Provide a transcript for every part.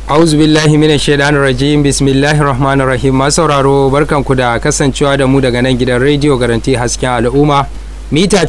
auzu billahi minash shaitanir rajim bismillahir rahmanir rahim masu sauraro barkanku da kasancewa da mu daga nan gidan rediyo garanti hasken al'umma mita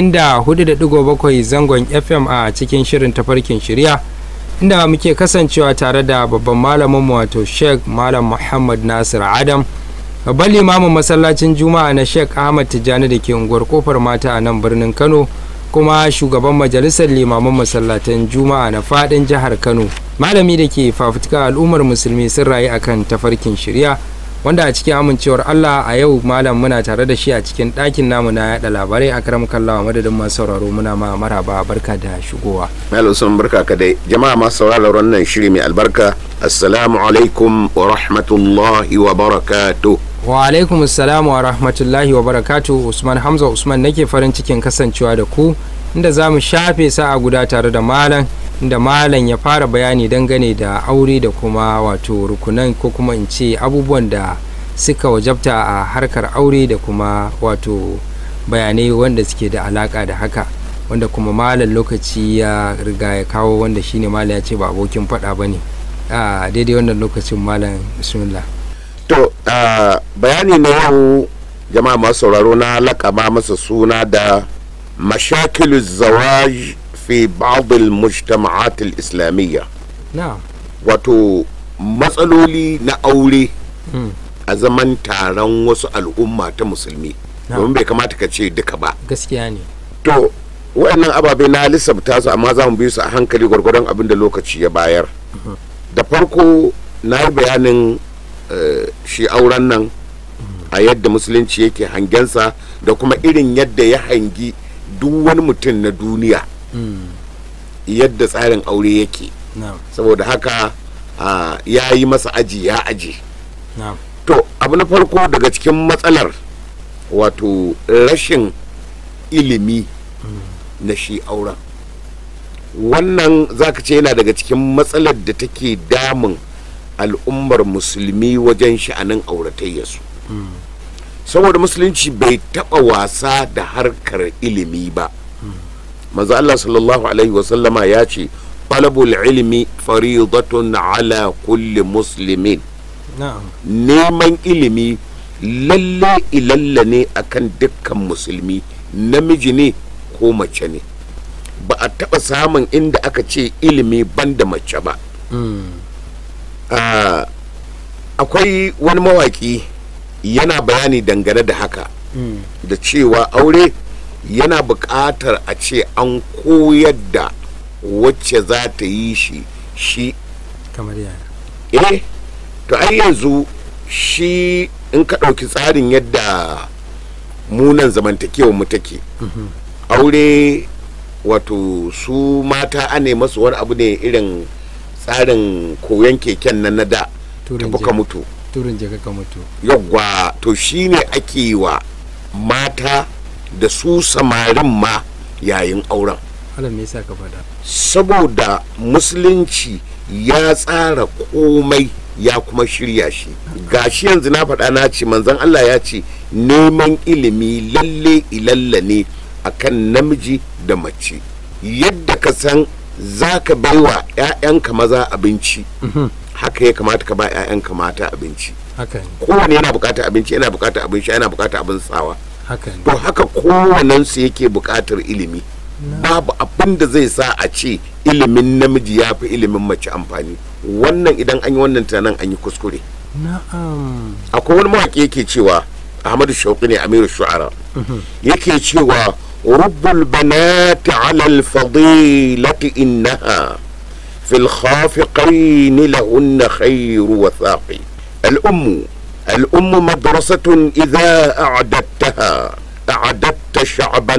94.7 zangon fm a cikin shirin tafarkin shirya inda muke kasancewa tare da babban malamin wato sheikh malam muhammad nasir adam babban limamin masallacin juma'a na sheikh ahmad tijjani da ke unguwar kofar mata a nan birnin kano kuma shugaban majalisar limaman masallatan juma'a na fadin jihar kano malami da ke fafutuka al'ummar musulmi sun rayu akan tafarkin shirya wanda a cikin amincewar allah a yau malam muna tare da shi a cikin ɗakin namu na yaɗa labarai a karam kallawa madadin masu sauraro muna ma maraba barka da shigowa Malam sun barka ka dai jama'a masu sauraron wannan shiri mai albarka assalamu alaikum wa rahmatullahi wa barakatuh wa alaikum assalamu wa rahmatullahi wa barakatu usman hamza usman nake farin cikin kasancewa da ku inda za mu shafe sa'a guda tare da malam inda malam ya fara bayani dangane da aure da kuma wato rukunan ko kuma in ce abubuwan da suka wajabta a harkar aure da kuma wato bayanai wanda suke da alaka da haka wanda kuma malam lokaci ya riga ya kawo wanda shine malam ya ce ba abokin faɗa ba ne a daidai wannan lokacin malam bismillah to ah, bayani na yau jama'a masu sauraro na lakaba masa suna da mashakilu zawaj fi ba'd al-mujtama'at al-islamiyya na wato matsaloli na aure mm. a zaman taron wasu al'umma ta musulmi Na. domin bai kamata ka ce duka ba gaskiya ne to wayannan ababe na lissafta su amma za mu bi su a hankali gwargwadon abin da lokaci ya bayar da farko na yi bayanin eh, shi auren nan a yadda musulunci yake hangensa da kuma irin yadda ya hangi duk wani mutum na duniya Mm. yadda tsarin aure yake na saboda haka ah, ya yi masa aji ya aji na to abu na farko daga cikin matsalar wato rashin ilimi na shi auren wannan zaka ce yana daga cikin matsalar da take damun al'ummar musulmi wajen sha'anin auratayyarsu saboda musulunci bai taba wasa da harkar ilimi ba manzo Allah sallallahu alaihi wasallama ya ce talabul ilmi faridatun ala kulli muslimin na'am neman ilimi lalle ilalla ne akan dukkan musulmi namiji ne ko mace ne ba a taɓa samun inda aka ce ilimi banda mace ba Mm. Ah, akwai wani mawaƙi yana bayani dangane da haka Mm. da cewa aure yana buƙatar a ce an koyar da wacce za ta yi shi shi kamar yaya eh to ai yanzu shi in ka ɗauki tsarin yadda munan zamantakewa mu take aure wato su mata ane masu wani abu ne irin tsarin koyon keken nan na da Turin tafi je- ka mutu turin je ka mutu yawwa to shine ake yi wa mata da su samarin ma yayin auren Allah me yasa ka faɗa saboda musulunci ya tsara komai ya kuma shirya shi gashi yanzu na faɗa na ce manzon Allah ya ce neman ilimi lalle ilalla ne akan namiji da mace yadda ka san za ka baiwa 'ya'yanka maza abinci haka ya kamata ka ba 'ya'yanka mata abinci haka ne kowane yana bukatar abinci yana bukatar abin sha yana bukatar abin tsawa haka ne to haka kowanensu yake bukatar ilimi babu abin da zai sa a ce ilimin namiji ya fi ilimin mace amfani wannan idan an yi wannan tunanin an yi kuskure na'am akwai wani mawaƙi yake cewa ahmadu shauƙi ne amiru shu'ara yake cewa rubbul banati ala alfadilati innaha في الخافقين لهن خير وثاقي الأم الأم مدرسة إذا أعددتها أعددت شعبا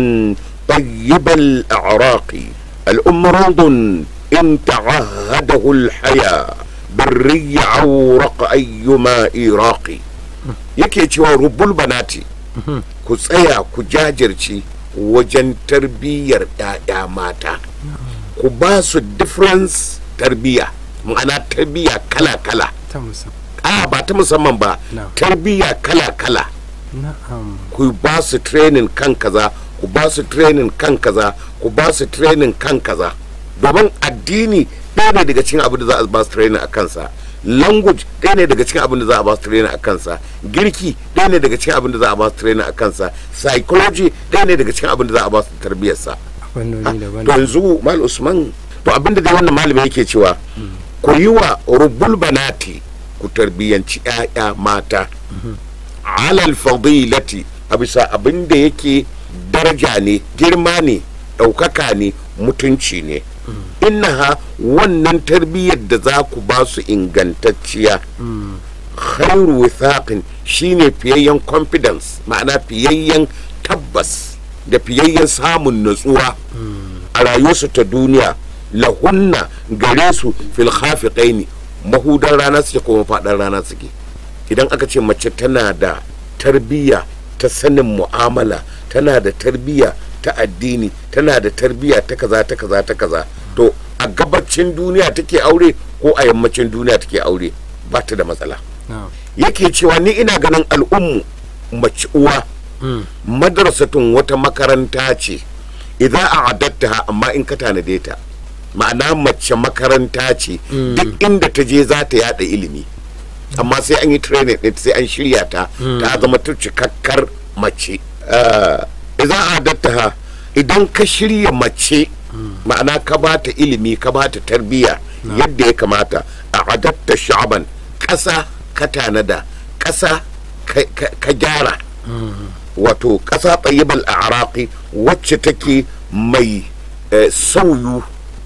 طيب الأعراق الأم روض إن تعهده الحياة بالري عورق أيما إيراق yake cewa rubul banati ku tsaya ku jajirce wajen tarbiyyar 'ya'ya mata ku ba su difference tarbiyya ma'ana tarbiyya kala-kala ta musamman a ba ta musamman ba No. tarbiyya kala-kala na'am ku ba su training kan kaza ku ba su training kan kaza ku ba su training kan kaza domin addini ɗaya ne daga cikin abin da za a ba su training a kansa language ɗaya ne daga cikin abin da za a ba su training a kansa girki ɗaya ne daga cikin abin da za a ba su training a kansa psychology ɗaya ne daga cikin abin da za a ba su tarbiyyarsa fannoni daban to yanzu mal usman to abinda dai wannan malami yake cewa ku yi wa rubul banati ku tarbiyyanci 'ya'ya mata alal fadilati a bisa abinda yake daraja ne girma ne ɗaukaka ne mutunci ne innaha wannan tarbiyyar da za ku ba su ingantacciya khairu withaqin shine fiyayyen confidence ma'ana fiyayyen tabbas da fiyayyen samun natsuwa a rayuwarsu ta duniya lahunna gare su fil khafiqaini mahudan rana suke kuma faɗan rana suke idan aka ce mace tana da tarbiyya ta sanin mu'amala tana da tarbiyya ta addini tana da tarbiyya ta kaza ta kaza ta kaza to a gabacin duniya take aure ko a yammacin duniya take aure ba ta da matsala na'am yake cewa ni ina ganin al'ummu mace uwa Mm. madrasatun wata makaranta ce idan a adatta amma in ka tanade ta ma'ana mace makaranta ce duk inda ta je za ta yada ilimi amma sai an yi training ɗin sai an shirya ta ta zama ta cikakkar mace Ah, idan a adatta idan ka shirya mace ma'ana ka ba ta ilimi ka ba ta tarbiyya yadda ya kamata a adatta sha'aban ƙasa ka tanada ƙasa ka- ka ka gyara wato ƙasa ɗayyibal a wacce take mai eh, sauyu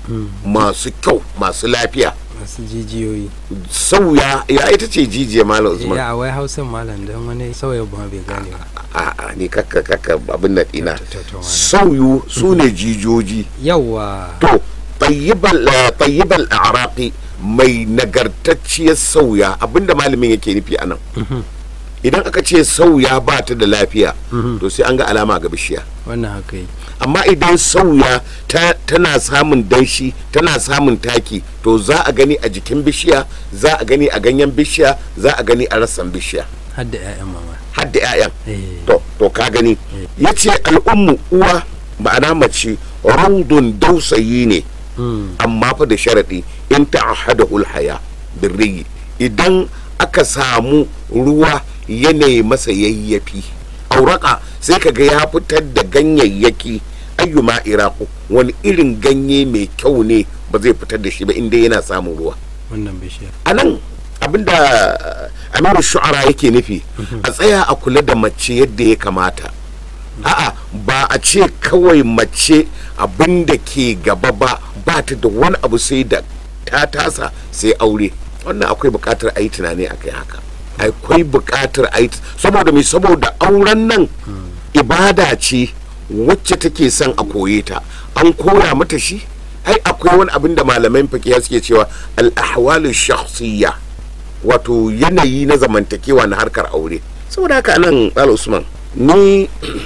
masu kyau masu lafiya masu jijiyoyi sauya ya ita ce jijiya malam usman ya wai hausan malam don wani sauya ba bai gane ba a a ni kakka kakka abin na ɗina To, to, to, malam. sauyu su ne jijoji yawa to tayyibal eh, tayyibal a'raqi mai nagartacciyar sauya abinda malamin yake nufi anan idan aka ce sauya ba ta da lafiya to sai an ga alama ga bishiya wannan haka yi amma idan sauya ta, tana samun danshi tana samun taki to za a gani a jikin bishiya za a gani a ganyen bishiya za a gani a rassan bishiya har da 'ya'yan mama har da 'ya'yan Eh. to to ka gani ya ce al'ummu uwa ma'ana mace raudun dausayi ne Mm. amma fa da sharaɗi in ta'ahada haya birriyi idan aka samu ruwa yanayi masa yayyafi auraka sai kaga ya fitar da ganyayyaki ayyuma iraku wani irin ganye mai kyau ne ba zai fitar da shi ba inda yana samun ruwa wannan bishiyar a nan abinda amiru shu'ara yake nufi a tsaya a kula da mace yadda ya kamata a'a ba a ce kawai mace abinda ke gaba ba ba ta da wani abu sai da ta tasa sai aure wannan akwai bukatar a yi tunani a kai haka akwai bukatar a yi saboda mai saboda auren nan ibada ce wacce take son a koye ta an koya mata shi ai akwai wani abin da malaman fakiya suke cewa al-ahwalu shakhsiyya wato yanayi na zamantakewa na harkar aure saboda haka nan al usman ni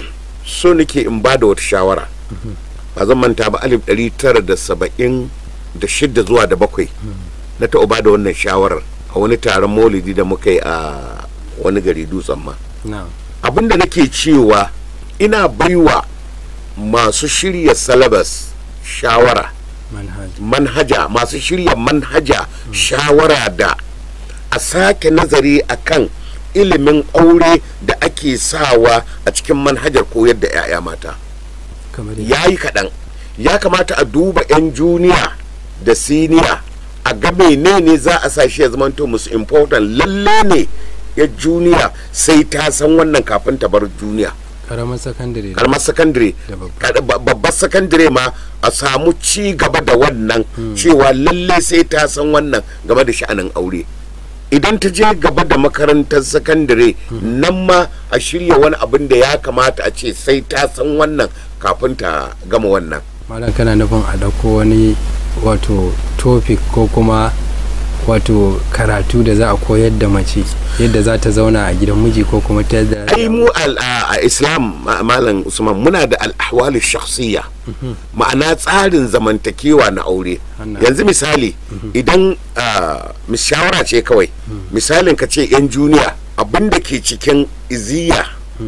so nake in ba da wata shawara ba zan manta ba alif ɗari tara da saba'in da shidda zuwa da bakwai na taɓa ba da wannan shawarar a wani taron maulidi da muka yi a wani gari dutsen ma na'am abinda nake cewa ina baiwa masu shirya salabas shawara manhaji manhaja masu shirya manhaja shawara da a sake nazari akan ilimin aure da ake sawa a cikin manhajar koyar da 'ya'ya mata kamar yadda ya yi kaɗan ya kamata a duba 'yan juniya da siniya a ga menene za a sa shi ya zamanto musu important lalle ne ya juniya sai ta san wannan kafin ta bar juniya karamar sakandare da karamar sakandare Da babba. kada- ba- babbar sakandare ma a samu ci gaba da wannan cewa lalle sai ta san wannan game da sha'anin aure idan ta je gaba da makarantar sakandare nan ma a shirya wani abin da ya kamata a ce sai ta san wannan kafin ta gama wannan malam kana nufin a ɗauko wani wato topic ko kuma wato karatu da za a koyar da mace yadda za ta zauna a gidan miji ko kuma ta yadda ai mu al- a a islam ma- malam usman muna da al'ahwal shakhsiyya ma'ana tsarin zamantakewa na aure Wannan. yanzu misali idan ah, mis- shawara ce kawai misalin ka ce yan juniya abinda ke cikin iziya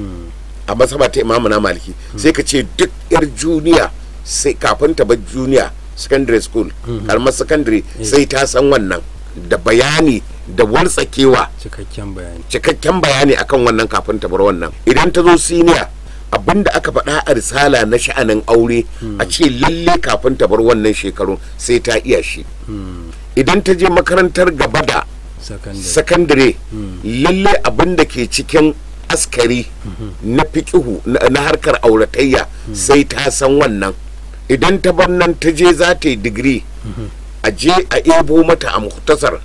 a masaba ta imamu na maliki sai ka ce duk yar juniya sai kafin ta bar juniya secondary school karamar secondary sai ta san wannan da bayani da wartsakewa cikakken bayani cikakken bayani akan wannan kafin ta bar wannan idan ta zo siniya abinda aka faɗa a risala na sha'anin aure a ce lalle kafin ta bar wannan shekarun sai ta iya shi idan ta je makarantar gaba da sakandare sakandare lalle abin da ke cikin askari na fikihu na na harkar auratayya sai ta san wannan idan ta bar nan ta je za ta yi digiri a je a ebo mata a muhtasar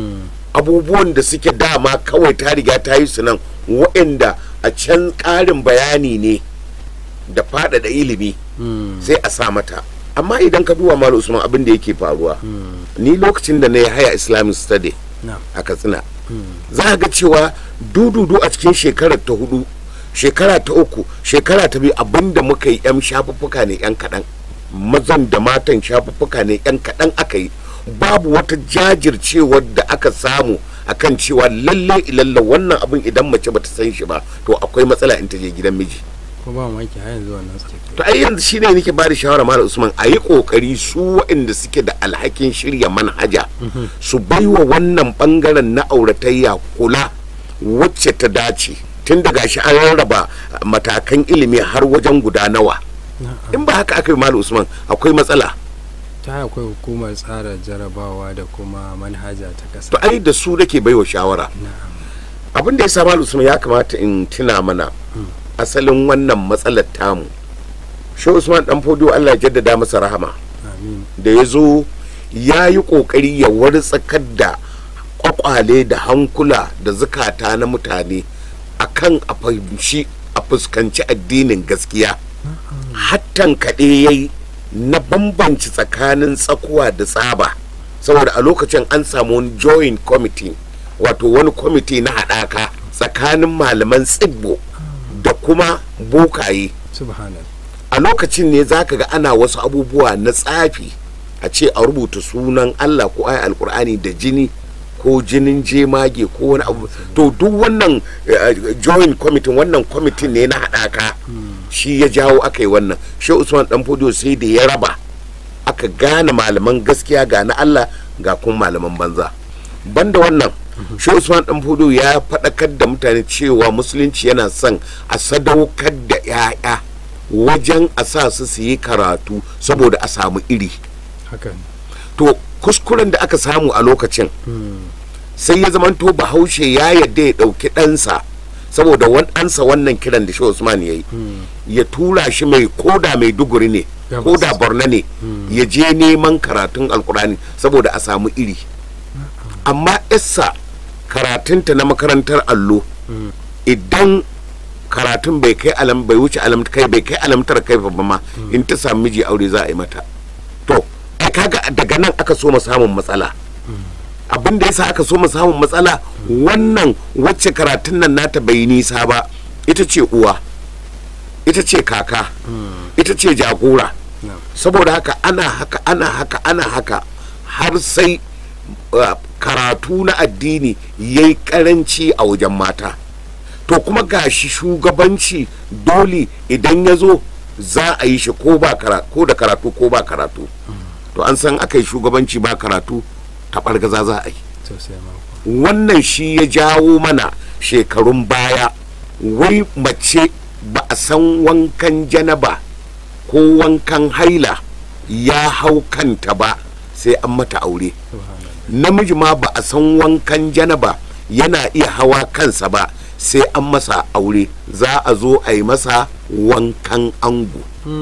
abubuwan da suke dama kawai ta riga ta yi su nan waɗanda a can ƙarin bayani ne da faɗaɗa ilimi sai a sa mata amma idan ka duba malam usman abin da yake faruwa ni lokacin da na yi haya islamic study na a katsina za a ga cewa dududu a cikin shekarar ta hudu shekara ta uku shekara ta biyu abinda muka yi yan shafuffuka ne yan kaɗan mazan da matan shafuffuka ne yan kaɗan aka yi babu wata jajircewar da aka samu akan cewa lalle ilalla wannan abin idan mace bata san shi ba to akwai matsala in ta je gidan miji ko ba mamaki har yanzu wannan suke to ai yanzu shine nake ba da shawara malam usman a yi kokari su waɗanda suke da alhakin shirya manhaja su baiwa wannan bangaren na auratayya kula wacce ta dace tun daga shi an rarraba matakan ilimi har wajen guda nawa in ba haka aka yi malam usman akwai matsala ta akwai hukumar tsara jarabawa da kuma manhaja ta to kasa ai da su nake baiwa shawara na'am abin da ya sa malam usman ya kamata in tuna mana asalin wannan matsalar tamu shi usman dan fodo Allah ya jaddada masa rahama amin da ya zo ya yi ƙoƙari ya wartsakar da ƙwaƙwale da hankula da zukata na mutane akan a fahimci a fuskanci addinin gaskiya hattan kaɗe ya yi na bambanci tsakanin tsakuwa da tsaba saboda a lokacin an samu wani joint committee wato wani kwamiti na haɗaka tsakanin malaman tsibbo da kuma bokaye subhanallah a lokacin ne za ka ga ana wasu abubuwa na tsafi a ce a rubuta sunan allah ko ayi alkur'ani da jini ko jinin jemage ko wani abu to duk wannan eh, joint committee wannan kwamitin ne na haɗaka shi ya jawo aka yi wannan shi usman dan fodiyo sai da ya raba aka gane malaman gaskiya ga na allah ga kuma malaman banza banda wannan shi usman dan fodiyo ya faɗakar da mutane cewa musulunci yana son a sadaukar da 'ya'ya wajen a sa su su yi karatu saboda a samu iri haka ne to kuskuren da aka samu a lokacin sai ya zamanto bahaushe ya yadda ya ɗauki ɗansa saboda wan ɗansa wannan kiran da shi usman ya yi ya tura shi mai koda mai duguri ne Gabas. koda borno ne ya je neman karatun alkurani saboda a samu iri amma issa karatunta na makarantar allo idan karatun bai kai alam bai wuce alam kai bai kai alamtar kai ba ma in ta samu miji aure za a yi mata to ai kaga daga nan aka so mu samun matsala abin da yasa aka so mu samun matsala wannan wacce karatun nan nata bai yi nisa ba ita ce uwa ita ce kaka ita ce jagora na'am saboda haka ana haka ana haka ana haka har sai uh, karatu na addini ya yi karanci a wajen mata to kuma gashi shugabanci dole idan ya zo za a yi shi ko ba kara- ko da karatu ko ba karatu to an san aka yi shugabanci ba karatu taɓargaza za a yi sosai ma kuwa. wannan shi ya jawo mana shekarun baya wai mace ba a san wankan janaba ko wankan haila ya hau kanta ba sai an mata aure subhanallah namiji ma ba a san wankan janaba yana iya hawa kansa ba sai an masa aure za a zo a yi masa wankan ango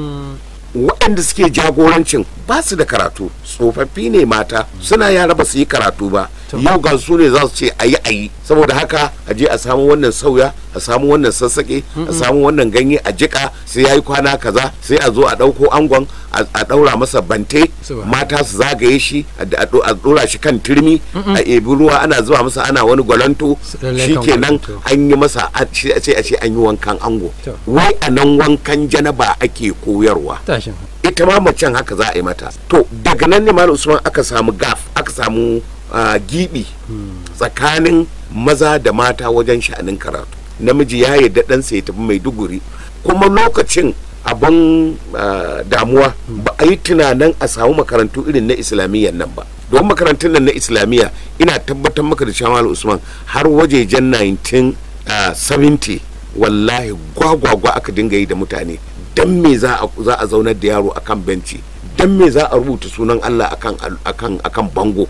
waɗanda suke jagorancin ba su da karatu tsofaffi ne mata suna yara ba su yi karatu ba To. yau ga su ne za su ce a yi a yi saboda haka a je a samu wannan sauya a samu wannan sassaƙe a samu wannan ganye a jika sai ya yi kwana kaza sai a zo a ɗauko angon a a ɗaura masa bante Subhan- mata su zagaye shi a a ɗo- a ɗora shi kan turmi a ebi ruwa ana zuba masa ana wani gwalanto Su lallai shi kan kenan gwalanto. an yi masa a- shi- sai a ce an yi wankan ango To. wai a nan wankan janaba ake koyarwa tashin ita ma macen haka za a yi mata to daga nan ne malam usman aka samu gaf aka samu ah, gibi tsakanin maza da mata wajen sha'anin karatu namiji ya yarda ɗansa ya tafi maiduguri kuma lokacin abin ah, damuwa ba a yi tunanin a samu makarantu irin na islamiyyan nan ba don makarantun nan na islamiyya ina tabbatar maka da shamal usman har wajejen 1970 wallahi gwagwagwa aka dinga yi da mutane dan me za a za a zaunar da yaro akan benci dan me za a rubuta sunan Allah akan akan akan bango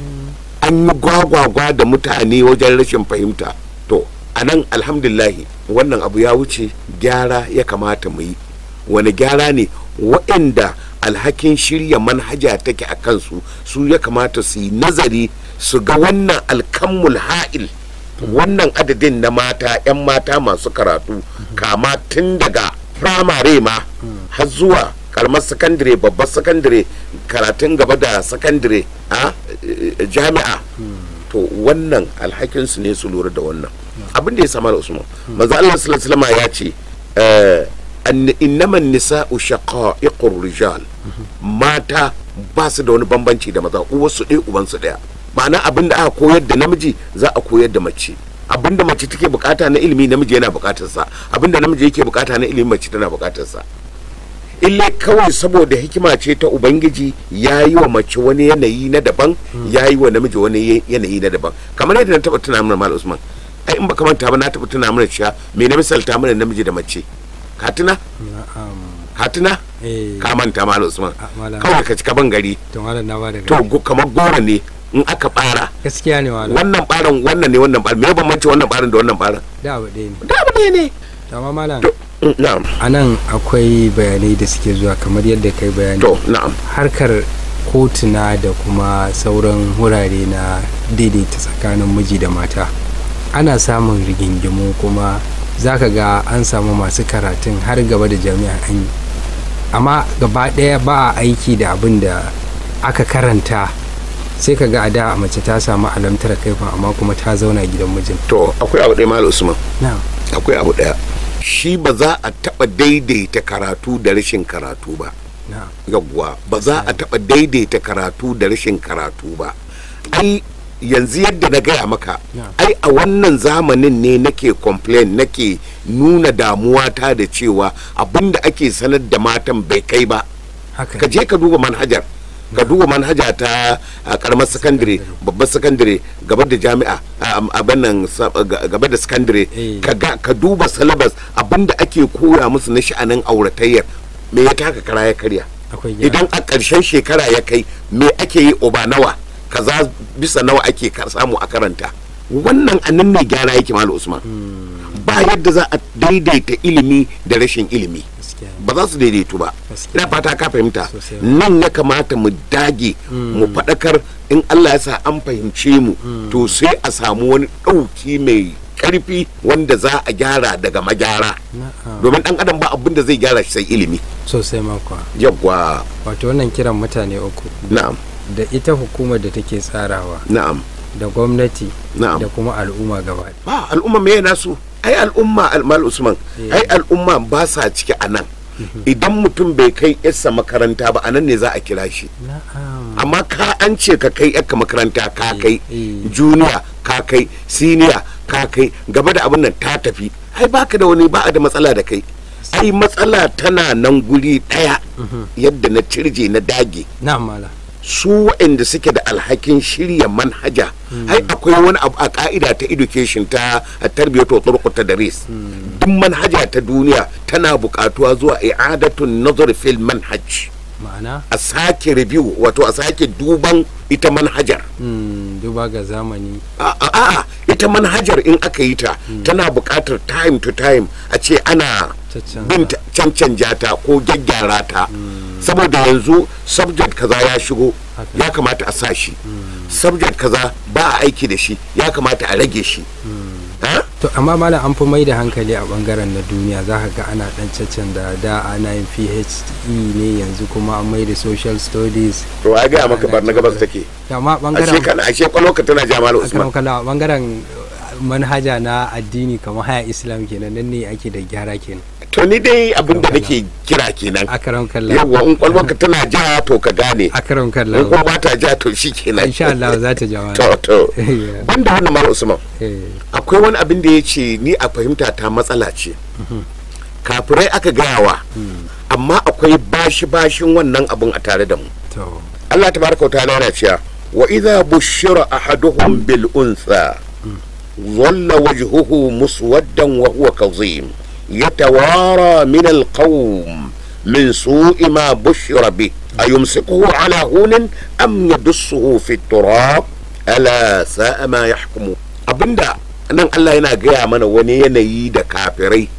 an yi gwagwagwa da mutane wajen rashin fahimta to a nan alhamdulillahi wannan abu ya wuce gyara ya kamata mu yi wani gyara ne waɗanda alhakin shirya manhaja take a kansu su ya kamata su yi nazari su ga wannan alkammul ha'il wannan adadin na mata 'yan mata masu karatu kama tun daga firamare ma har zuwa karamar sakandare babbar sakandare karatun gaba da sakandare a eh, jami'a to wannan alhakinsu ne su lura da wannan abin da ya sama da usman manzo Allah sallallahu alaihi wasallam ya ce eh, an- innaman nisa'u shaqa'iqur rijal mata ba su da wani bambanci da maza uwarsu ɗaya ubansu ɗaya ma'ana abin da aka koyar da namiji za a koyar da mace abin da mace take bukata na ilimi namiji yana bukatar sa abin da namiji yake bukata na ilimi mace tana bukatar sa ille kawai saboda hikima ce ta ubangiji ya yi wa mace wani yanayi na daban ya yi wa namiji wani ye- yanayi na daban kamar yadda na taba tuna mana mal usman ai in baka manta ba na taba tuna mana cewa me na misalta mana namiji da mace ka tuna na'am ka tuna eh ka manta mal usman a- malam kawai ka cika ban gari to malam na ba da to go- kamar goro ne in aka bara gaskiya ne malam wannan baran wannan ne wannan baran me bambanci wannan baran da wannan baran da abu ɗaya ne da abu ne ne to amma malam to mm, na'am a nan akwai bayanai da suke zuwa kamar yadda kai bayani to na'am harkar kotuna da kuma sauran wurare na daidaita tsakanin miji da mata ana samun rigingimu kuma za ka ga an samu masu karatun har gaba da jami'a an yi amma gaba ɗaya ba a aiki da abin da aka karanta sai ka ga a da mace ta samu alamtar kaifin amma kuma ta zauna gidan mijin to akwai abu ɗaya mal usman na akwai abu ɗaya shi ba za a taɓa daidaita karatu da rashin karatu ba na yawwa ba za a taɓa daidaita karatu da rashin karatu ba ai yanzu yadda na gaya maka Yeah. ai a wannan zamanin ne nake complain nake nuna damuwa ta da cewa abinda ake sanar da matan bai kai ba haka ka je ka duba manhajar ka duba manhaja ta a karamar sakandare babbar sakandare gaba da jami'a a- a bannan sa- ga- gaba da sakandare Eh. ka ga ka duba salabas abinda ake koya musu na sha'anin auratayyar me ya taka kara ya karya akwai gyara. idan a ƙarshen shekara ya kai me ake yi oba nawa kaza bisa nawa ake kar- samu a karanta wannan anan ne gyara yake malu usman ba yadda za a daidaita ilimi da rashin ilimi Gaskiya ne. ba za su daidaitu ba Gaskiya. ina fata ka fahimta Sosai. nan ya kamata mu dage mu faɗakar in Allah ya sa an fahimce mu to sai a samu wani ɗauki mai ƙarfi wanda za a gyara daga magyara Na'am. domin ɗan adam ba abin da zai gyara shi sai ilimi sosai makwa yawwa wato wannan kiran mutane uku na'am da ita hukumar da take tsarawa na'am da gwamnati na'am da kuma al'umma gaba ba al'umma me nasu ai al'umma almal usman Eh. ai al'umma ba sa ciki a nan idan mutum bai kai yarsa makaranta ba a nan ne za a kira shi na'am amma ka an ce ka kai yarka makaranta ka Eh, kai eh. juniya ka kai siniya ka kai gaba da abin nan ta tafi ai baka da wani ba a da matsala da kai ai matsala tana nan guri daya yadda na cirje na dage na'am mala su waɗanda suke da alhakin shirya manhaja ai akwai wani abu a ka'ida ta education ta tarbiyyar turku ta daris duk manhaja ta duniya tana buƙatuwa zuwa i'adatun nazar fil manhaj ma'ana a sake review wato a sake duban ita manhajar mm, duba ga zamani a a- a ita manhajar in aka yi ta tana buƙatar time to time a ce ana Caccanza. bin ta- cancanja ta ko gyaggyara ta saboda yanzu subject kaza ya shigo Haka. ya kamata a sa shi subject kaza ba a aiki da shi ya kamata a rage shi Ha? to amma mala an fi mai da hankali a bangaren na duniya za ka ga ana dan caccan da da ana yin PhD ne yanzu kuma an mai da social studies to ya gaya maka barna gabas take amma ashe bangaren kana ashe kwalwarka tana jamal usman akan kala bangaren manhaja na addini kamar haya islam kenan nan ne ake da gyara kenan to ni dai abin da nake kira kenan akaram kalla yawwa in kwalwarka tana ja to ka gane akaram in kalla kuma ba ta ja to shi kenan insha Allah za ta jama'a to to Yeah. banda wannan mal usman Eh, akwai wani abin da ya ce ni a fahimta ta matsala ce kafirai aka gayawa amma akwai bashi bashin wannan abun a tare da mu to Allah tabaraka wa ta'ala yana cewa wa idza bushira ahaduhum bil untha dhalla wajhuhu muswaddan wa huwa kazim yatawara min al qawm min su'i ma bushira bi ayumsikuhu ala hunin am yadussuhu fi turab ala sa'a ma yahkumu abinda nan Allah yana gaya mana wani yanayi da kafirai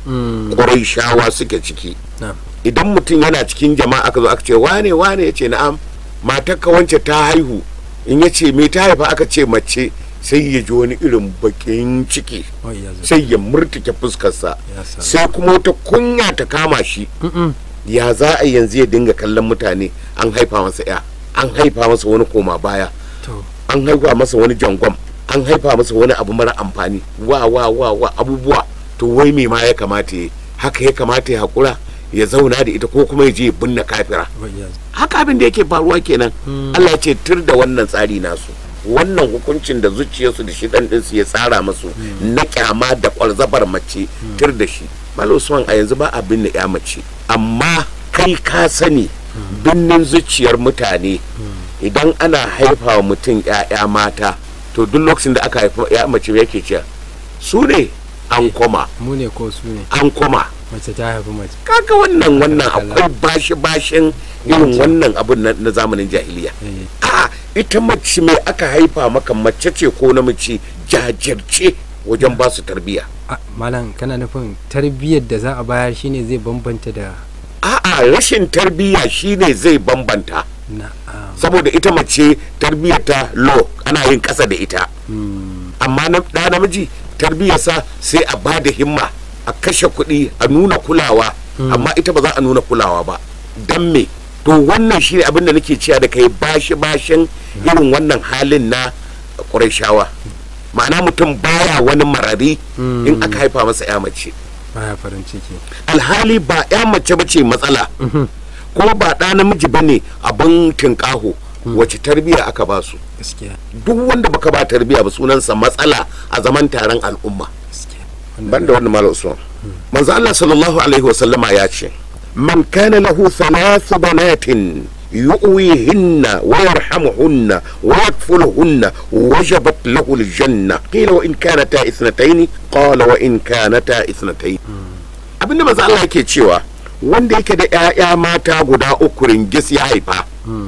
shawa suke ciki na idan mutum yana cikin jama'a aka zo aka ce wane wane ya ce na'am matarka wance ta haihu in ya ce me ta haifa aka ce mace sai ya ji wani irin bakin ciki wai ya zo sai ya murtuke fuskarsa Ya salam. sai kuma wata kunya ta kama shi Mm-mm. ya za a yanzu ya dinga kallon mutane an haifa masa ya an haifa masa wani koma baya to an haifa masa wani jangwam an haifa masa wani abu mara amfani wa wa wa wa abubuwa to wai me ma ya kamata ya haka ya kamata ya haƙura ya zauna da ita ko kuma ya je ya binne kafira wai ya zo haka abin da yake faruwa kenan Allah ya ce tur da wannan tsari nasu wannan hukuncin da zuciyarsu da shidan ɗinsu ya tsara masu na kyama da kwalzabar mace tur da shi Malam Usman a yanzu ba a binne ya mace amma kai ka sani binnin zuciyar mutane idan ana haifa wa mutum ya'ya mata to duk lokacin da aka haifa ya mace yake cewa su ne an koma mu ne ko su ne an koma mace ta haifi mace kaga wannan wannan akwai bashi bashin irin wannan abun na na zamanin jahiliya Eh, a ita mace mai aka haifa maka mace ce ko namiji jajirce wajen ba su tarbiyya a, malam kana nufin tarbiyyar da za a bayar shine zai bambanta da a'a rashin tarbiyya shine zai bambanta na a, saboda ita mace tarbiyyar ta low ana yin ƙasa da ita mm, amma na ɗa namiji tarbiyyarsa sai a ba da himma a kashe kuɗi a nuna kulawa amma ita ba za a nuna kulawa ba don me to wannan shi ne abin da nake cewa da kai bashi bashin irin wannan halin na ƙurashawa ma'ana mutum baya wani marari in aka haifa masa ya mace baya farin ciki alhali ba ya mace ba ce matsala ko ba ɗa namiji ba ne abin tinƙaho wace tarbiyya aka ba su gaskiya duk wanda baka ba tarbiyya ba sunansa matsala a zaman taron al'umma gaskiya banda wannan malam usman manzo Allah sallallahu alaihi wa sallama ya ce man kana lahu thalathu banatin yu'wihinna wa yarhamuhunna wa yakfuluhunna wajabat lahu aljanna qila wa in kanata ithnatayn qala wa in kanata ithnatayn abinda manzo Allah yake cewa wanda yake da ƴaƴa mata guda uku ringis ya haifa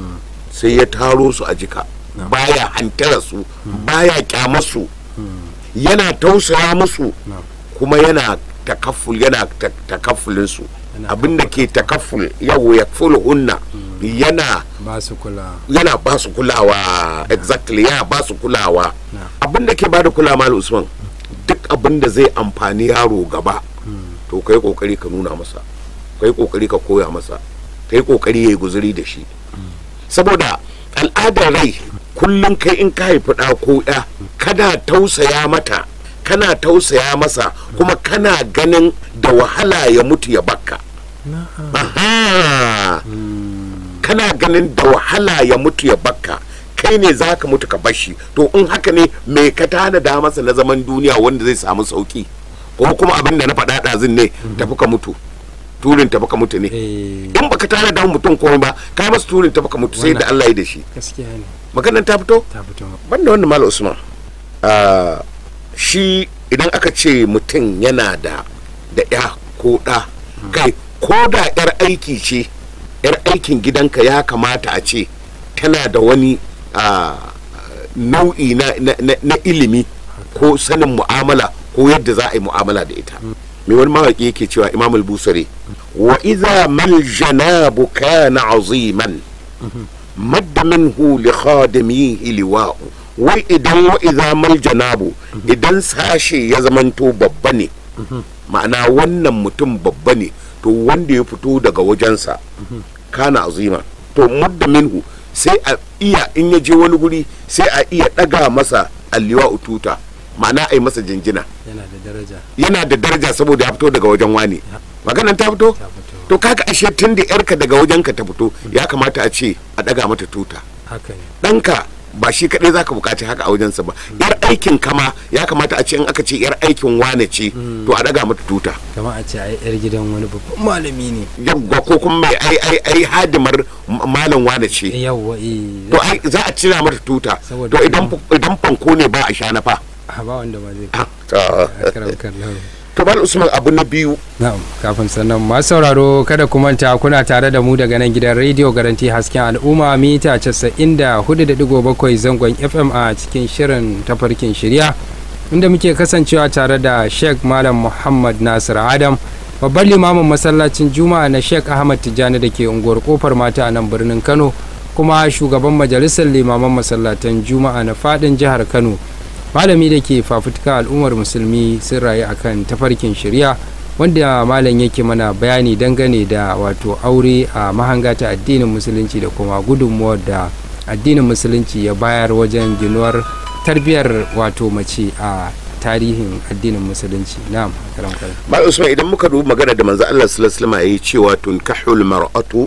sai ya taro su a jika baya hantara su baya kyamar su yana tausaya musu na kuma yana takafful yana ta- takaffulin su Yana abinda ke takafful yau ya hunna yana ba su kula yana ba su kulawa exactly yana ba su kulawa na abinda ke bada kula mal usman duk abinda zai amfani yaro gaba to kai kokari ka nuna masa kai kokari ka koya masa kai kokari yayi guzuri da shi saboda al'adar rai kullum kai in ka haifi ɗa ko ɗa kana tausaya mata kana tausaya masa kuma kana ganin da wahala ya mutu ya bakka na Aha. kana ganin da wahala ya mutu ya bakka kai ne za ka mutu ka bashi to in haka ne me ka tanada masa na zaman duniya wanda zai samu sauki ko kuma abin da na faɗa ɗazin ne tafi ka mutu turin tafi ka mutu ne eh in baka tanada mutum komai ba ka masa turin tafi ka mutu sai da Allah ya da shi gaskiya ne maganar ta fito ta fito banda wannan malam usman ah, shi idan aka ce mutum yana da da ya ko ɗa kai ko da yar aiki ce yar aikin gidanka ya kamata a ce tana da wani ah, nau'i na, na, na, na ilimi ko sanin mu'amala ko yadda za a yi mu'amala da ita mai wani mawaƙi yake cewa imam al-busari wa idza mal janabu kana aziman madda minhu li khadimihi liwa'u wai idan wa idza mal janabu idan sashe ya zamanto babba ne ma'ana wannan mutum babba ne to wanda ya fito daga wajensa kana azima to madda minhu sai a iya in ya je wani guri sai a iya daga masa alliwa ututa ma'ana a yi masa jinjina yana da daraja yana da daraja saboda ya fito daga wajen wani maganan ta fito ta fito to kaga ashe tun da yarka daga wajenka ta fito ya kamata a ce a daga mata tuta haka ne ɗanka ba shi kadai zaka bukaci haka a wajensa ba yar aikin kama ya kamata a ce in aka ce yar aikin wane ce to a daga mata tuta kama a ce ai yar gidan wani babban malami ne yawwa ko kuma mai ai ai ai hadimar m- malam wane ce yawwa eh to ai za a cira mata tuta Saboda to idan idan fanko ne ba a sha na fa a ba wanda ba zai Ah, to karam kallahu to bal usman abu na biyu Na'am, kafin sannan masu sauraro kada ku manta kuna tare da mu daga nan gidan rediyo garanti hasken al'umma mita 94.7 zangon FM a cikin shirin tafarkin shirya inda muke kasancewa tare da Sheikh Malam Muhammad Nasir Adam babban limamin masallacin Juma'a na Sheikh Ahmad Tijjani da ke unguwar kofar mata a nan birnin Kano kuma shugaban majalisar limaman masallatan Juma'a na fadin jihar Kano malami da ke fafutuka al'ummar musulmi sun rayu akan tafarkin shari'a wanda malam yake mana bayani dangane da wato aure a mahanga ta addinin musulunci da kuma gudunmuwar da addinin musulunci ya bayar wajen ginuwar tarbiyyar wato mace a tarihin addinin musulunci na'am karam karam mal usman idan muka dubi magana da manzo Allah sallallahu alaihi wasallam yayi cewa tunkahul mar'atu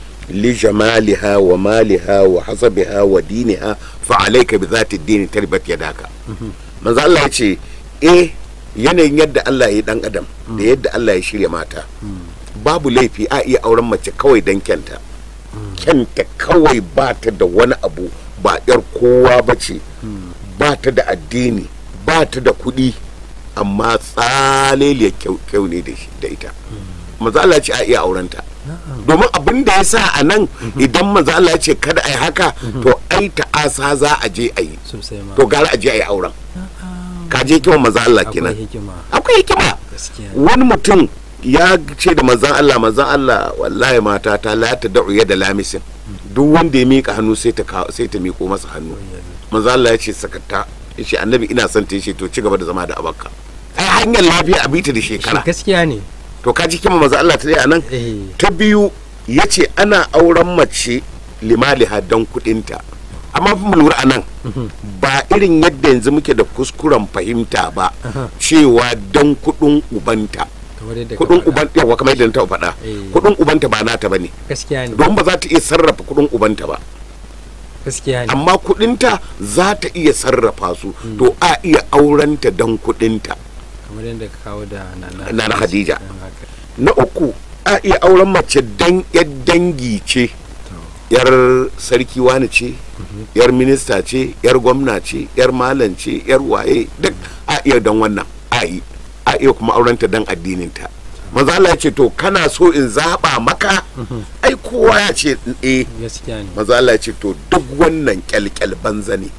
li jamaliha wa maliha wa hasabiha wa diniha fa alayka bi zati ad-din tarbat yadaka manzo Allah ya ce eh yanayin yadda Allah ya yi dan adam da yadda Allah ya shirya mata babu laifi a iya auren mace kawai dan kyanta kyanta kawai ba ta da wani abu ba yar kowa ba ce ba ta da addini ba ta da kuɗi amma tsaleliyar kyau kyau ne da shi- da ita maza Allah ya ce a iya aurenta domin abin da ya sa a nan idan maza Allah ya ce kada a yi haka to ai ta'asa za a je a yi sosai ma to gara a je a yi auren ka je kiwon maza Allah akwai kenan hikima akwai hikima gaskiya wani mutum ya ce da manzan Allah manzan Allah wallahi mata ta la ta da'u da lamisin duk wanda ya mika hannu sai ta kawo- sai ta miko masa hannu manzan Allah ya ce sakata ya ce annabi ina son ta ya ce to ci gaba da zama da abakka ai hanyar lafiya a bita da shekara gaskiya ne to ka ji kima manzan Allah ta dai anan eh ta biyu ya ce ana auren mace limaliha don kudinta amma fa mu lura a nan ba irin yadda yanzu muke da kuskuren fahimta ba cewa don kudin ubanta kamar yadda ka kudin faɗa. uban yawa kamar yadda na taɓa faɗa Eh. kudin ubanta ba nata bane gaskiya ne don ba za ta iya sarrafa kudin ubanta ba gaskiya ne amma kudinta za ta iya sarrafa su to a iya aurenta don kudinta kamar yadda ka kawo da nana Nana Khadija. Dan haka. na uku a iya auren mace dan yar dangi ce To, yar sarki wani ce yar minista ce yar gwamna ce yar malam ce yar waye duk a iya don wannan a yi a iya kuma aurenta don addininta maza Allah ya ce to kana so in zaba maka ai kowa ya ce eh gaskiya ne maza Allah ya ce to duk wannan kyalkyal banza ne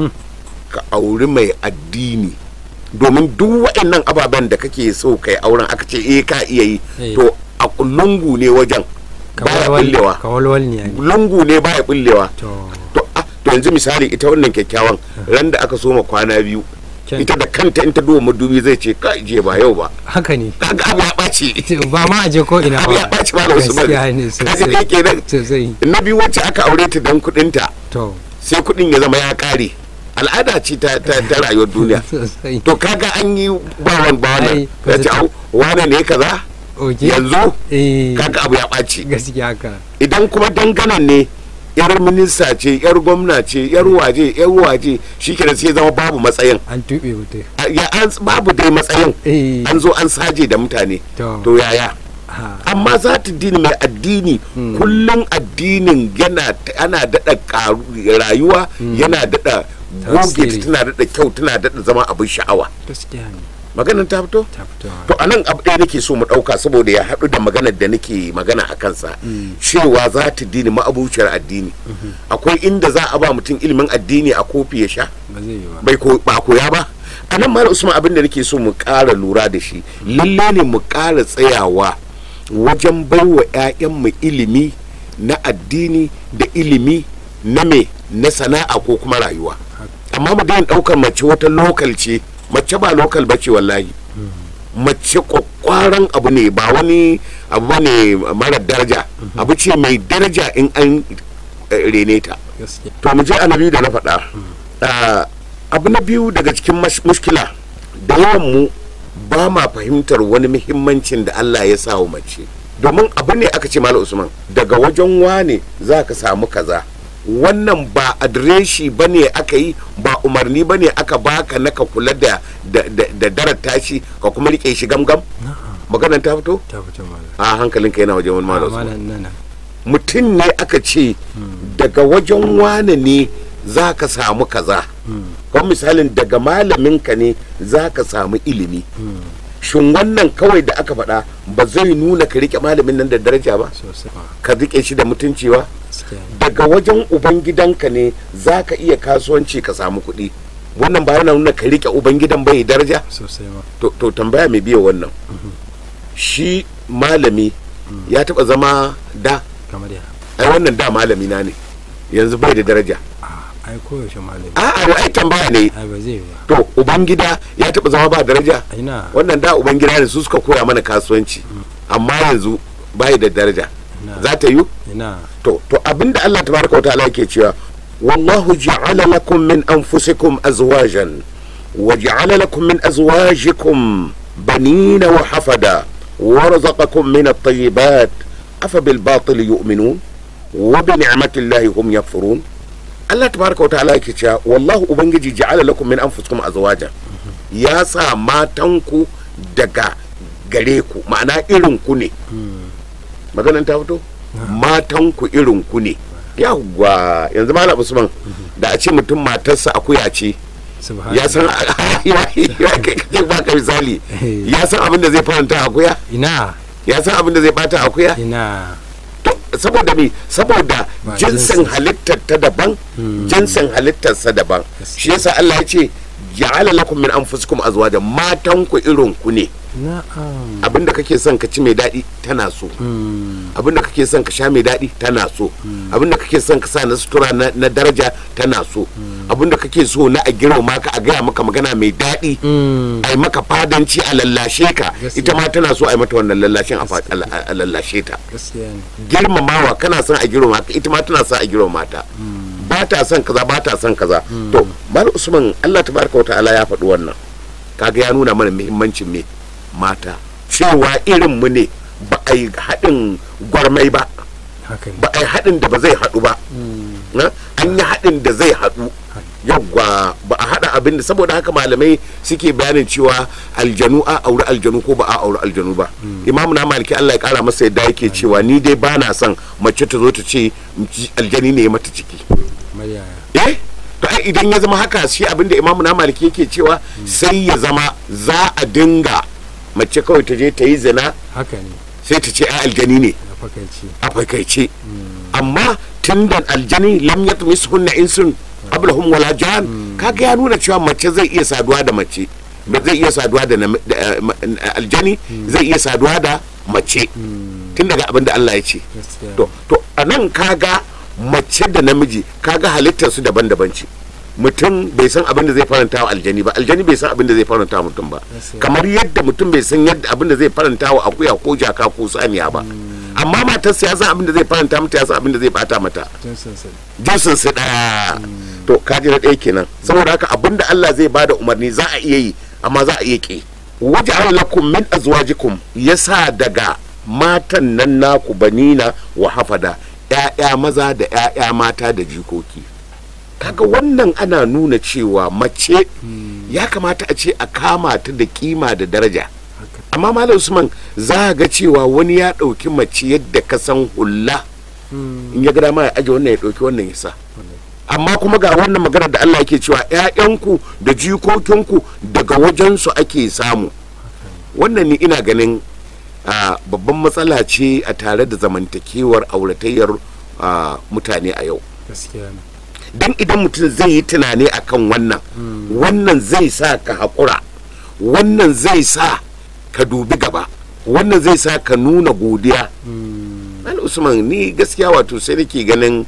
ka auri mai addini domin duk waɗannan ababen da kake so kai auren aka ce eh ka iya yi Eh. to a lungu ne wajen baya bullewa kawalwal ne ne lungu ne baya bullewa to to ah, to yanzu misali ita wannan kyakkyawan ran da aka soma kwana biyu Kyan. ita da kanta in ta duba madubi zai ce ka je ba yau ba haka ne kaga abu ya ɓaci ba ma aje ko ina abu ya ba ɓaci ba da wasu ba gaskiya ne kaga kai kenan sosai na biyu wacce aka aure ta dan kuɗinta to sai kuɗin ya zama ya ƙare al'ada ce ta, ta, ta rayuwar duniya sosai to kaga an yi bawan bawan Ai, ya ce au wane ne kaza oke yanzu eh kaga abu ya ɓaci gaskiya haka idan kuma danganan ne yar minista ce yar gwamna ce yar waje yar waje shi sai zama babu matsayin an tuɓe mutum A- ya an babu dai matsayin eh an zo an saje da mutane to to yaya ha amma za ta dini mai addini kullum addinin yana ana daɗa ƙaru rayuwa yana daɗa goge Tasiri. ta tana daɗa kyau tana daɗa zama abin sha'awa gaskiya ne maganar ta fito ta fito to anan abu ɗaya nake so mu ɗauka saboda ya haɗu da maganar da nake magana a kansa cewa za ta dini ma'abuciyar addini akwai inda za a ba mutum ilimin addini a kofi ya sha ba zai yi ba bai ko ba koya ba a nan mara usman abin da nake so mu ƙara lura da shi lalle ne mu ƙara tsayawa wajen baiwa 'ya'yanmu ilimi na addini da ilimi na me na sana'a ko kuma rayuwa amma mu daina ɗaukar mace wata lokal ce mace ba lokal ba ce wallahi mace kwakwaran abu ne ba wani abu ba ne mara daraja abu ce mai daraja in an eh, rene ta gaskiya to mu je a na biyu da na faɗa Ah, abu na biyu daga cikin mash- mushkila da yawan mu ba ma fahimtar wani muhimmancin da Allah ya sa wa mace domin abu ne aka ce malam usman daga wajen wane za ka samu kaza wannan ba adireshi ba ne aka yi ba umarni ba ne aka baka na ka kula da da da, da darar tashi ka kuma rike shi gamgam maganar ta fito ta fito malam a hankalinka yana wajen wani Ah, malam malam nana mutum ne aka ce daga wajen wane ne za ka samu kaza kuma misalin daga malaminka ne za ka samu ilimi shin wannan kawai da aka faɗa ba zai nuna ka rike malamin nan da daraja ba sosai ba ka rike shi da mutunci ba gaskiya ne. daga wajen ubangidanka ne za ka iya kasuwanci ka samu kuɗi wannan ba yana nuna ka rike ubangidan bai daraja sosai ma to, to tambaya mai biya wannan shi malami ya taɓa zama da kamar ya ai wannan da malami na ne yanzu bai da daraja Ah, ai koyaushe malami a'a ai tambaya ne ai ba zai yi ba to ubangida ya taɓa zama ba daraja ina wannan da ubangida ne su suka koya mana kasuwanci amma yanzu bai da daraja ina za ta yi ina to to abinda Allah tabaraka wa ta'ala yake cewa wallahu ja'ala lakum min anfusikum azwajan wa ja'ala lakum min azwajikum banina wa hafada wa razaqakum min at-tayyibat afa bil batil yu'minun wa bi ni'mati llahi hum yakfurun Allah tabaraka wa ta'ala yake cewa wallahu ubangiji ja'ala lakum min anfusikum azwajan ya sa matanku daga gare ku ma'ana irin ku ne maganan ta fito matan ku irin ku ne yawwa yanzu malam usman da a ce mutum matarsa akuya ce subhanallah ya san ya kai kai ba ka misali ya san abin da zai faranta akuya ina ya san abin da zai bata akuya ina To, saboda me saboda Ba jinsin jinsin. halittar ta daban jinsin halittarsa daban shi yasa Allah ya ce ja'ala lakum min anfusikum azwajan matan ku irin ku ne na'am abinda kake son ka ci mai daɗi tana so Mm, abinda kake son ka sha mai daɗi tana so abinda kake son ka sa na sutura na, na daraja tana so abinda kake so na a girma ka a gaya maka magana mai daɗi mm, a yi maka fadanci a lallashe ka Gaskiya. ita ma tana so a yi mata wannan lallashin a fa- a la- a lallashe ta gaskiya ne girmamawa kana son a girmama ka ita ma tana son a girmama ta ba ta son kaza ba ta son kaza to mal usman Allah tabaraka wa ta'ala ya faɗi wannan kaga ya nuna mana muhimmancin me mata cewa irin mu ne ba a yi haɗin gwarmai ba haka ne ba a yi haɗin da ba zai haɗu ba na? an yi haɗin da zai haɗu yawwa ba a haɗa abin da saboda haka malamai suke bayanin cewa aljanu a auri aljanu ko ba a auri aljanu ba imamu na maliki allah ya kara masa yadda yake cewa ni dai ba na son mace ta zo ta ce aljani ne ya mata ciki kamar yaya eh to ai idan ya zama haka shi abin da imamu na maliki yake cewa sai ya zama za a dinga mace kawai ta je ta yi zina haka ne sai ta ce ai aljani ne a fakaici a fakaice amma tun da aljani lam yatmis hunna insun qablahum wala jan kaga ya nuna cewa mace zai iya saduwa da mace ba zai iya saduwa da nam- da, eh, ma- aljani zai iya saduwa da mace tun daga abin da Allah ya ce gaskiya to to a nan kaga mace da namiji kaga halittar su daban-daban ce mutum bai san abin da zai faranta wa aljani ba aljani bai san abin da zai faranta wa mutum ba Gaskiya. kamar yadda mutum bai san yadda abin da zai faranta wa akuya ko jaka ko saniya ba amma matarsa ya san abin da zai faranta mata ya san abin da zai bata mata jinsin sa jinsin su daya to kaji na ɗaya kenan saboda haka abin da Allah zai bada umarni za a iya yi amma za a iya ki waje lakum min azwajikum yasa daga matan nan naku banina wa hafada ‘ya'ya maza da ‘ya'ya mata da jikoki kaga wannan ana nuna cewa mace ya kamata a ce a kama ta da kima da daraja haka amma malam usman za a ga cewa wani ya ɗauki mace yadda ka san hulla Mm, in ya ga dama ya aje wannan ya ɗauki wannan ya sa amma kuma ga wannan magana da Allah yake cewa ‘ya'yanku da jikokinku daga wajensu ake samu wannan ni ina ganin a babban matsala ce a tare da zamantakewar auratayyar a, mutane a yau gaskiya ne don idan mutum zai yi tunani akan wannan wannan zai sa ka haƙura wannan zai sa ka dubi gaba wannan zai sa ka nuna godiya Mal Usman ni gaskiya wato sai nake ganin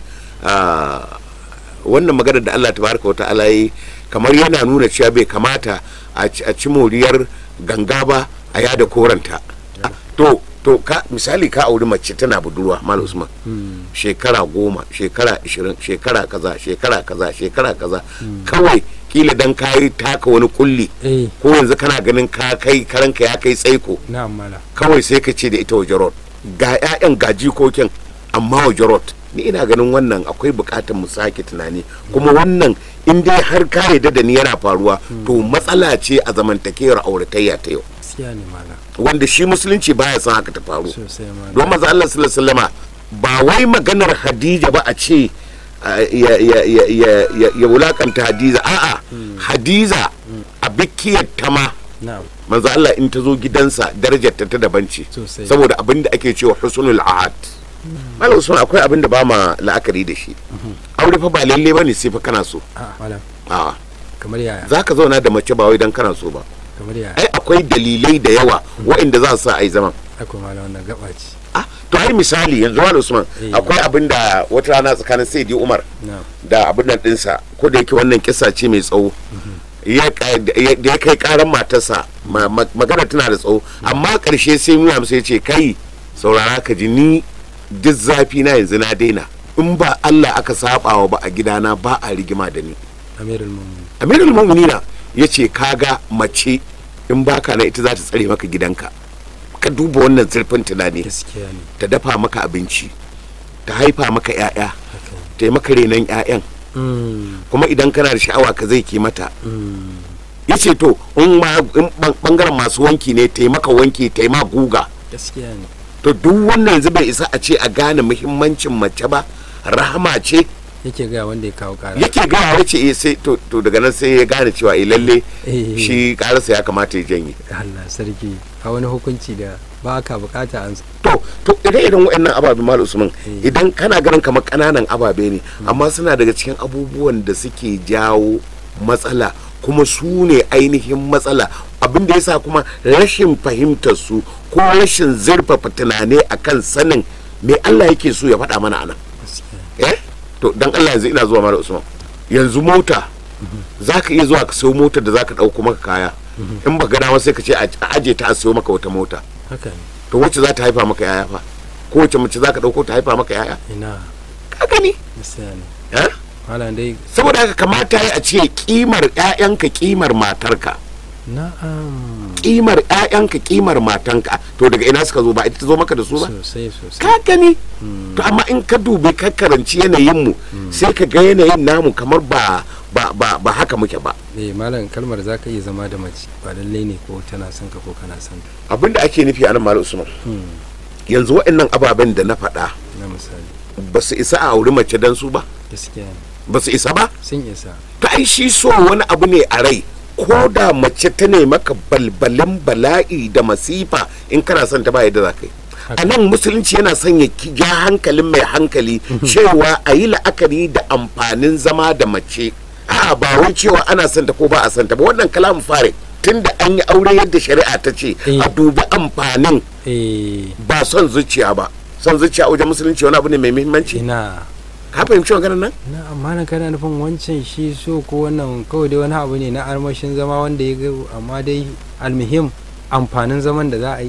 ah, wannan magana da Allah tabaraka wa ta'ala yi kamar yana nuna cewa bai kamata a ci- a ci moriyar ganga ba a yada koranta Ah, to to ka misali ka auri mace tana budurwa Mal Usman shekara goma shekara ishirin shekara kaza shekara kaza shekara kaza kawai kila dan kayi taka wani kulli eh ko yanzu kana ganin ka kai karanka ya kai tsaiko na'am mala kawai sai ka ce da ita waje road ga 'ya'yan ga jikokin amma waje road ni ina ganin wannan akwai bukatar mu sake tunani kuma wannan in dai har ka yarda da ni yana faruwa to matsala ce a zamantakewar auratayya ta yau gaskiya ne malam wanda shi musulunci baya son haka ta faru sosai malam don maza Allah sallallahu alaihi wasallama ba wai maganar Hadija ba a ce uh, ya, ya, ya, ya, ya, ya wulakanta Hadiza a'a Hadiza a bikiyar ta ma na'am manzo Allah in ta zo gidansa darajar ta ta daban ce Sosai. saboda abin da ake cewa husnul ahad Malam Usman akwai abin da ba ma la'akari da shi aure fa ba lalle bane sai fa kana so a malam a kamar yaya zaka zauna da mace ba wai dan kana so ba kamar yaya ai akwai dalilai da yawa waɗanda za su sa ai zaman akwai malam wannan gaba ce ah to ai misali yanzu Malam Usman Eh. akwai abin da wata rana tsakanin Sayyidi Umar na'am da abin nan dinsa ko da yake wannan kisa ce mai tsawo ya ka- da ya da ya kai karan matarsa ma- ma- magana tana da tsawo amma karshe sai nuna masa ya ce kai saurara ka ji ni duk zafi na yanzu na daina in ba Allah aka sabawa ba a gidana ba a rigima da ni amirul mu'minin amirul mu'minina ya ce kaga mace in baka na ita za ta tsare maka gidanka ka duba wannan zurfin tunani gaskiya ne ta dafa maka abinci ta haifa maka 'ya'ya haka ta yi maka renon 'ya'yan mm kuma idan kana da sha'awa ka zai ke mata mm ya ce to in ma in ban- bangaren masu wanki ne taimaka wanki taima guga gaskiya ne to duk wannan yanzu bai isa a ce a gane muhimmancin mace ba rahama ce yake ga wanda ya kawo kara yake gawa ya ce eh, sai to to daga nan sai ya gane cewa eh lalle Eh. shi karasa ya kamata ya janye Allah sarki a wani hukunci da ba ka bukata an to to idan irin waɗannan ababe mal usman Eh. idan kana ganin kamar ƙananan ababe ne amma suna daga cikin abubuwan da suke jawo matsala kuma su ne ainihin matsala abin da yasa kuma rashin fahimtar su ko rashin zurfafa tunani akan sanin me Allah yake so ya faɗa mana anan gaskiya eh to dan Allah yanzu ina zuwa mal usman yanzu mota za ka iya zuwa ka sayo motar da za ka ɗauko maka kaya in ba gana sai ka ce a a aje ta a sayo maka wata mota haka ne to wacce za ta haifa maka yaya fa ko wacce mace za ka ɗauko ta haifa maka yaya ina ka gani gaskiya ne eh? malam dai saboda haka kamata ya a ce kimar ƴaƴanka kimar matarka na'am kimar ƴaƴanka kimar matanka to daga ina suka zo ba ita ta zo maka da su ba sosai sosai ka gani to amma in ka dubi ka karanci yanayin mu sai ka ga yanayin namu kamar ba ba ba, ba haka muke ba eh malam kalmar za ka iya zama da mace ba lallai ne ko tana son ka ko kana son ta abinda ake nufi a nan malam usman yanzu waɗannan ababen da na faɗa na misali ba su isa a auri mace dan su ba gaskiya ne ba su isa ba sun isa to ai shi so wani abu ne a rai ko da mace ta ne maka balbalin bala'i da masifa in kana son ta ba yadda za ka yi a nan musulunci yana son ya ki- ja hankalin mai hankali cewa a yi la'akari da amfanin zama da mace a ba wai cewa ana son ta ko ba a son ta ba wannan kalamin fare tunda an yi aure yadda shari'a ta ce Eh. a dubi amfanin eh ba son zuciya ba son zuciya a wajen musulunci wani abu ne mai muhimmanci ina ka fahimci maganar nan na amma na kana nufin wancan shi so ko wannan kawai dai wani abu ne na armashin zama wanda ya ga amma dai almuhim amfanin zaman da za a yi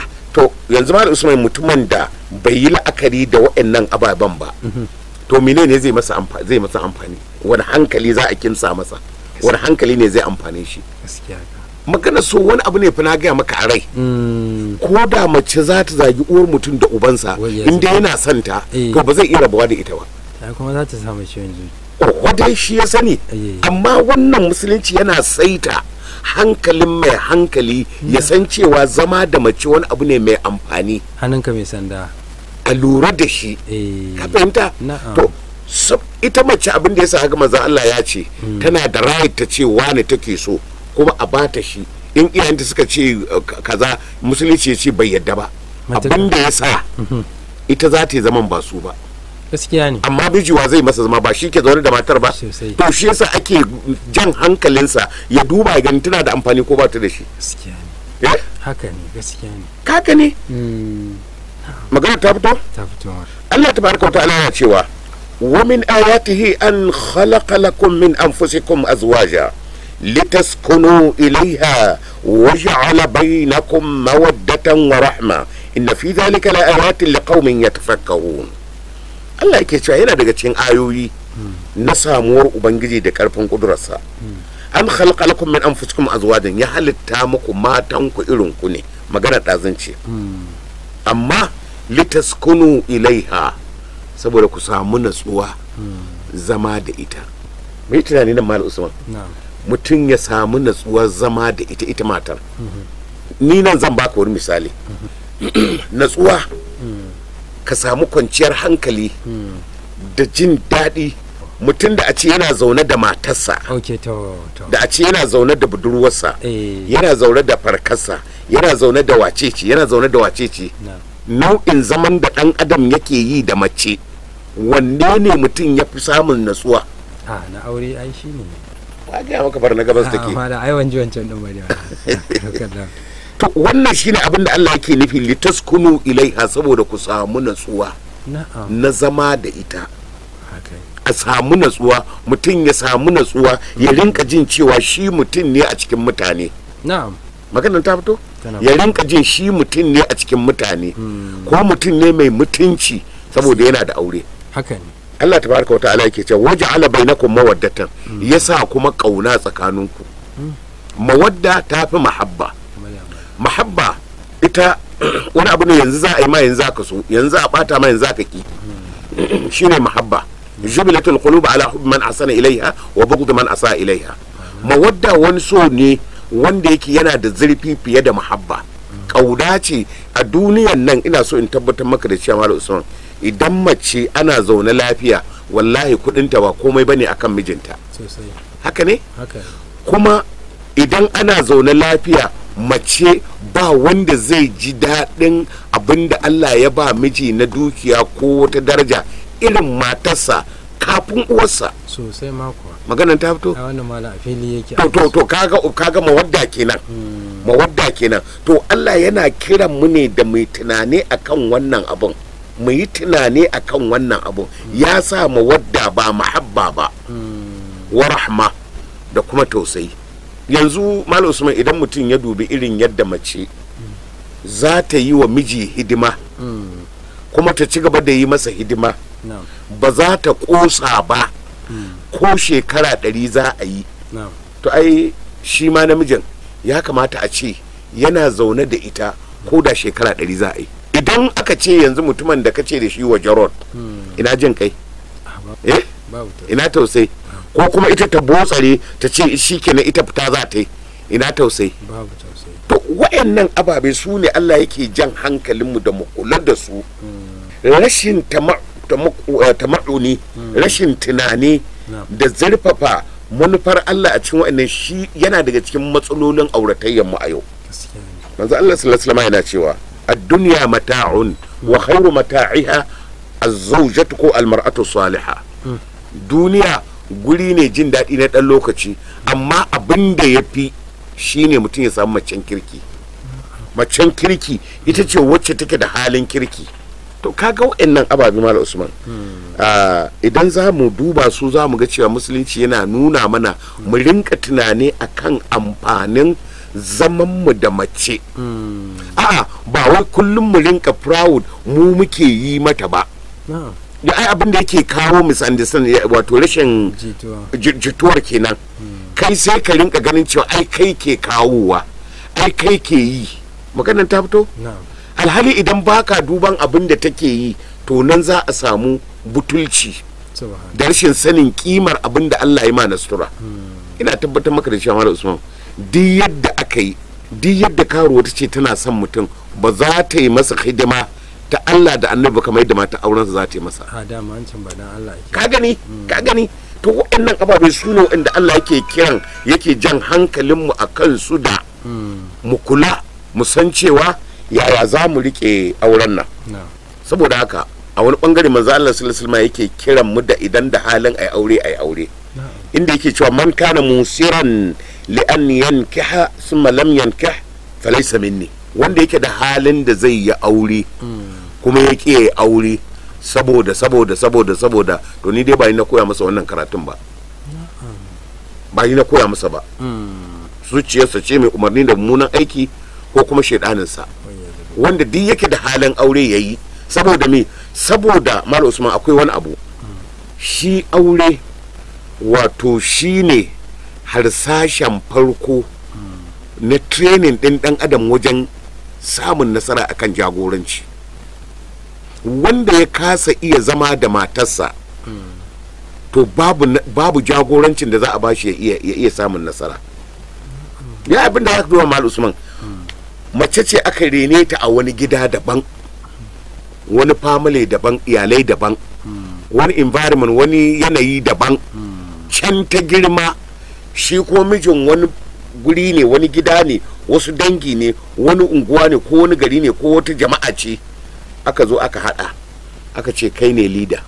to yanzu ma usman mutumin da bai yi la'akari da waɗannan ababen ba to menene zai masa amfani zai masa amfani wani hankali za a kimsa masa wani hankali ne zai amfane shi gaskiya ka magana so wani abu ne fa na gaya maka a rai Mm, ko da mace za ta zagi uwar mutum da ubansa Wai ya inda sani. yana son ta Eh. to ba zai iya rabuwa da ita ba ya kuma za ta samu ciwon zuciya ko dai shi ya sani Eh. amma wannan musulunci yana saita hankalin mai hankali ya san cewa zama da mace wani abu ne mai amfani hannunka mai sanda a lura da shi eh ka fahimta Na'am. to sab- ita mace abin da yasa haka manzon Allah ya ce tana da right ta ce wani take so kuma a bata shi in iyayenta suka ce uh, ka- kaza musulunci ya ce bai yadda ba Matuƙa. abin da yasa ita za ta yi zaman ba su ba gaskiya ne amma bijiwa zai masa zama ba shi ke zaune da matar ba Sosai. to shi yasa ake jan hankalinsa ya duba ya gani tana da amfani ko ba ta da shi gaskiya ne Eh? haka ne gaskiya ne kaka ne Mm, magana ta fito ta fito mar Allah tabaraka wa ta'ala yana cewa wa min ayatihi an khalaqa lakum min anfusikum azwaja litaskunu ilayha wa ja'ala bainakum mawaddatan wa rahma inna fi dhalika la ayatin liqaumin yatafakkarun Allah yake cewa yana daga cikin ayoyi na samuwar ubangiji da karfin kudurarsa an khalaqa lakum min anfusikum azwajan ya halitta muku matan ku irin ku ne magana ɗazin ce amma litaskunu ilaiha saboda ku samu natsuwa zama da ita mai tunani nan mal usman na'am mutum ya samu natsuwar zama da ita ita matar ni nan zan baka wani misali natsuwa ka samu kwanciyar hankali da jin daɗi mutum da a ce yana zaune da matarsa ok to to da a ce yana zaune da budurwarsa eh yana zaune da farkarsa yana zaune da wacece yana zaune da wacece na'am nau'in zaman da ɗan adam yake yi da mace wanne ne mutum ya fi samun natsuwa a na aure ai shi ne ba gaya maka bar na gabas take amma da ai wanji wancan din bane wannan to wannan shine abin da Allah yake nufi litaskunu ilaiha saboda ku samu natsuwa na'am na zama da ita haka a samu natsuwa mutum ya samu natsuwa ya rinka jin cewa shi mutum ne a cikin mutane na'am maganar ta fito Tana ya rinka jin shi mutum ne a cikin mutane ko mutum ne mai mutunci saboda yana da aure haka ne Allah tabaraka wa ta'ala yake cewa waja'ala bainakum mawaddatan yasa kuma kauna tsakaninku mawadda ta fi mahabba kamar ya mai mahabba ita wani abu ne yanzu za a yi ma yanzu aka so yanzu a bata ma yanzu aka ki shine mahabba jubilatul qulub ala hubb man asana ilaiha wa bughd man asa ilaiha mawadda wani so ne wanda yake yana da zurfi fiye da mahabba kauda ce a duniyan nan ina so in tabbatar maka da cewa Malam Usman idan mace ana zaune lafiya wallahi kudinta ba komai bane akan mijinta sosai haka ne haka ne kuma idan ana zaune lafiya mace ba wanda zai ji daɗin abin da Allah ya ba miji na dukiya ko wata daraja irin matarsa kafin uwarsa sosai ma kuwa maganan ta fito a wannan malam a fili yake to to to kaga kaga mawadda kenan mawadda kenan to Allah yana kiran mu ne da mai tunani akan wannan abun mu yi tunani akan wannan abun ya sa mawadda ba mahabba ba wa rahma da kuma tausayi yanzu malam usman idan mutum ya dubi irin yadda mace za ta yi wa miji hidima kuma ta ci gaba da yi masa hidima na'am ba za ta kosa ba ko shekara ɗari za a yi na'am to ai shi ma namijin ya kamata a ce yana zaune da ita ko da shekara ɗari za a yi idan aka ce yanzu mutumin da ka ce da shi wa jarod ina jin kai Ah, ba- eh babu ta ina tausayi ko kuma ita ta botsare ta ce shi kenan ita fita za ta yi ina tausayi babu tausayi to wayannan ababe su ne Allah yake jan hankalinmu da mu kula da su rashin tama- tama- eh, tama'uni rashin tunani Na'am. da zurfafa manufar Allah a cikin wayannan shi yana daga cikin matsalolin auratayyar mu a yau gaskiya ne manzo Allah sallallahu alaihi wasallam yana cewa ad-dunya mata'un wa khairu mata'iha az-zawjatu ko al-mar'atu salihah duniya guri ne jin daɗi na ɗan lokaci amma abin da ya fi shine mutum ya samu macen kirki macen kirki ita ce wacce take da halin kirki to kaga wa'annan ababe mala usman Ah, idan za mu duba su za mu ga cewa musulunci yana nuna mana mu rinka tunani akan amfanin zamanmu da mace a'a ba wai kullum mu rinka proud mu muke yi mata ba na'am ya ai abin da yake kawo misunderstanding ya- wato rashin jituwa ji- jituwar kenan kai sai ka rinka ganin cewa ai kai ke kawowa ai kai ke yi maganar ta fito na'am alhali idan baka duban abin da take yi to nan za a samu butulci subhan da rashin sanin kimar abin da Allah ya ma na sutura ina tabbatar maka da cewa Malam Usman duk yadda aka yi duk yadda karuwa ta ce tana son mutum ba za ta yi masa hidima ta Allah da annabi kamar yadda mata aurensa za ta yi masa a dama an can ba dan Allah yake ka gani ka gani to waɗannan ababe su ne waɗanda Allah yake kiran yake jan hankalinmu a kan su da mu kula mu san cewa yaya za mu riƙe auren nan na'am saboda haka a wani bangare manzo Allah sallallahu alaihi wasallam yake kiran mu da idan da halin ai aure ai aure na'am inda yake cewa man kana musiran li an yankiha thumma lam yankih falaysa minni wanda yake da halin da zai yi aure kuma ya ƙi yayi aure saboda saboda saboda saboda to ni dai ba ni na koya masa wannan karatun ba ba ni na koya masa ba zuciyarsa ce mai umarni da mummunan aiki ko kuma shaidaninsa wanda duk yake da halin aure ya yi saboda me saboda mal usman akwai wani abu shi aure wato shi ne harsashen farko na training ɗin ɗan adam wajen samun nasara akan jagoranci wanda ya kasa iya zama da matarsa to babu, na- babu jagorancin da za a bashi ya iya, ya iya samun nasara ya abin da aka duba mal usman mace ce aka rene ta a wani gida daban wani family daban iyalai daban wani environment wani yanayi daban can ta girma shi ko mijin wani guri ne wani gida ne wasu dangi ne wani unguwa ne ko wani gari ne ko wata jama'a ce aka zo aka hada aka ce kai ne leader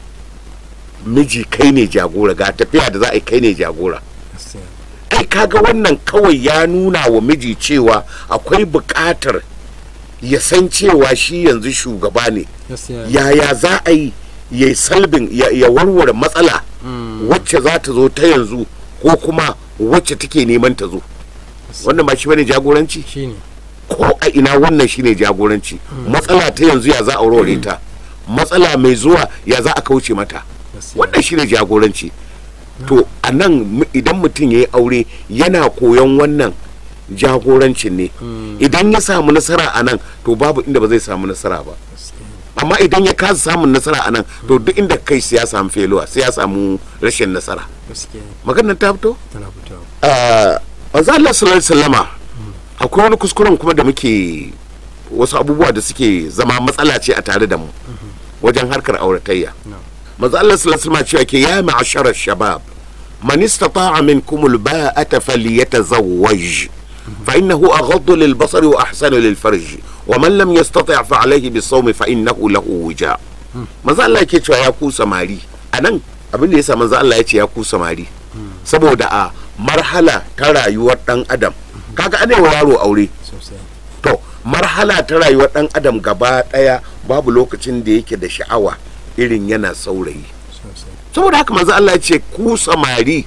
miji kai ne jagora ga tafiya da za a yi kai ne jagora gaskiya ai kaga wannan kawai ya nuna wa miji cewa akwai buƙatar ya san cewa shi yanzu shugaba ne gaskiya yaya za a yi ya yi salbin ya, ya warware matsala wacce za ta zo ta yanzu ko kuma wacce take neman ta zo wannan ba shi bane jagoranci shine ko a ina wannan shine jagoranci matsala ta yanzu ya za a warware ta matsala mai zuwa ya za a kauce mata gaskiya wannan shine jagoranci to a nan mu- idan mutum ya yi aure yana koyon wannan jagorancin ne idan ya samu nasara a nan to babu inda ba zai samu nasara ba gaskiya amma idan ya kasa samun nasara a nan to duk inda kai sai ya samu feluwa sai ya samu rashin nasara gaskiya maganar ta fito tana fitowa Ah, manzo Allah sallallahu alaihi wasallama akwai wani kuskuren kuma da muke wasu abubuwa da suke zama matsala ce a tare da mu wajen harkar auratayya No. manzo Allah sallallahu alaihi wasallama cewa ke ya ma'ashara shabab man istata'a minkum alba'ata falyatazawwaj fa innahu aghaddu lilbasari wa ahsanu lilfarj wa man lam yastati' fa alayhi bisawm fa innahu lahu wija manzo Allah yake cewa ya ku samari anan abin da yasa manzo Allah ya ce ya ku samari saboda a marhala ta rayuwar dan adam kaga ana wa yaro aure sosai to marhala ta rayuwar dan adam gaba daya babu lokacin da yake da sha'awa irin yana saurayi sosai saboda haka manzo Allah ya ce ku samari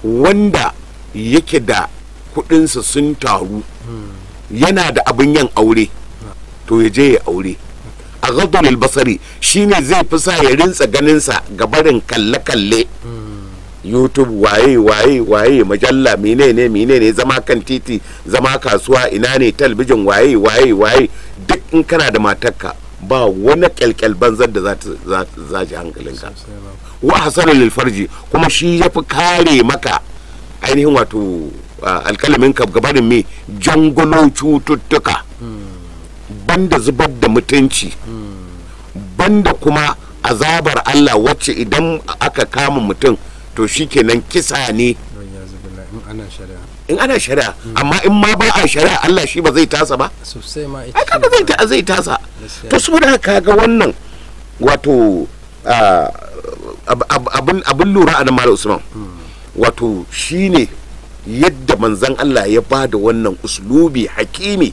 wanda yake da kudinsa sun taru yana da abin yin aure to ya je ya aure a gadulil basari shine zai fi sa ya rintsa ganinsa ga barin kalle-kalle youtube waye waye waye majalla menene menene zama kan titi zama kasuwa ina ne talbijin waye waye waye duk in kana da matarka ba wani kyalkyal banzar da za ta za ta zaji hankalinka sosai ba wa hasanar lilfarji kuma shi ya fi kare maka ainihin wato ah, alkalamin ka gabanin me jangulo cututtuka banda zubar da mutunci banda kuma azabar Allah wacce idan aka kama mutum to shikenan kisa ne don ya zubila in ana shari'a in ana shari'a amma in ma ba a shari'a Allah shi ba zai tasa ba sosai ma ita ai kaga zai ta zai tasa Gaskiya. to saboda haka ga wannan wato ah, ab- ab- abin abin lura a nan malam usman wato shine yadda manzan Allah ya ba da wannan uslubi hakimi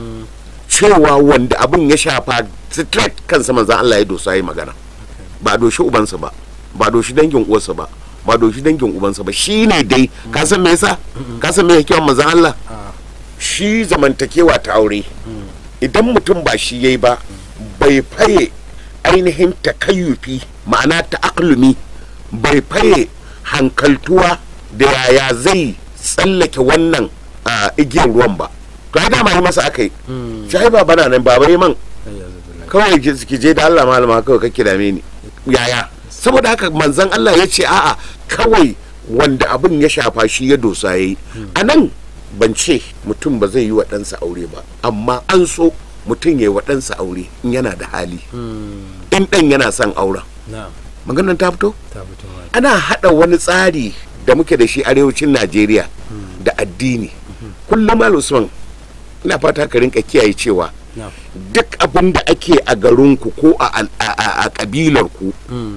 cewa wanda abin ya shafa straight kansa manzan Allah ya dosa yi magana ba doshi ubansa ba ba doshi dangin uwarsa ba ba doshi dangin ubansa ba shine dai ka san me yasa ka san me yake manzan Allah a shi zamantakewa ta aure idan mutum ba shi yayi ba bai faye ainihin takayyufi ma'ana ta'aklumi bai faye hankaltuwa da yaya zai tsallake wannan a, igiyar ruwan ba to ai dama yi masa aka yi shi ba bana nan baba yi man ai ya zubila kawai ki ki je da Allah malama kawai kake dame ni yaya saboda haka manzon Allah ya ce a'a kawai wanda abin ya shafa shi ya dosa yayi a nan ban ce mutum ba zai yi wa ɗansa aure ba amma an so mutum ya yi wa ɗansa aure in yana da hali in ɗan yana son auren na maganar ta fito ta fito ma ana haɗa wani tsari da muke da shi arewacin najeriya da addini kullum Malam usman ina fata ka rinka kiyaye cewa na duk abin da ake a garinku ko a al- a- a a ƙabilarku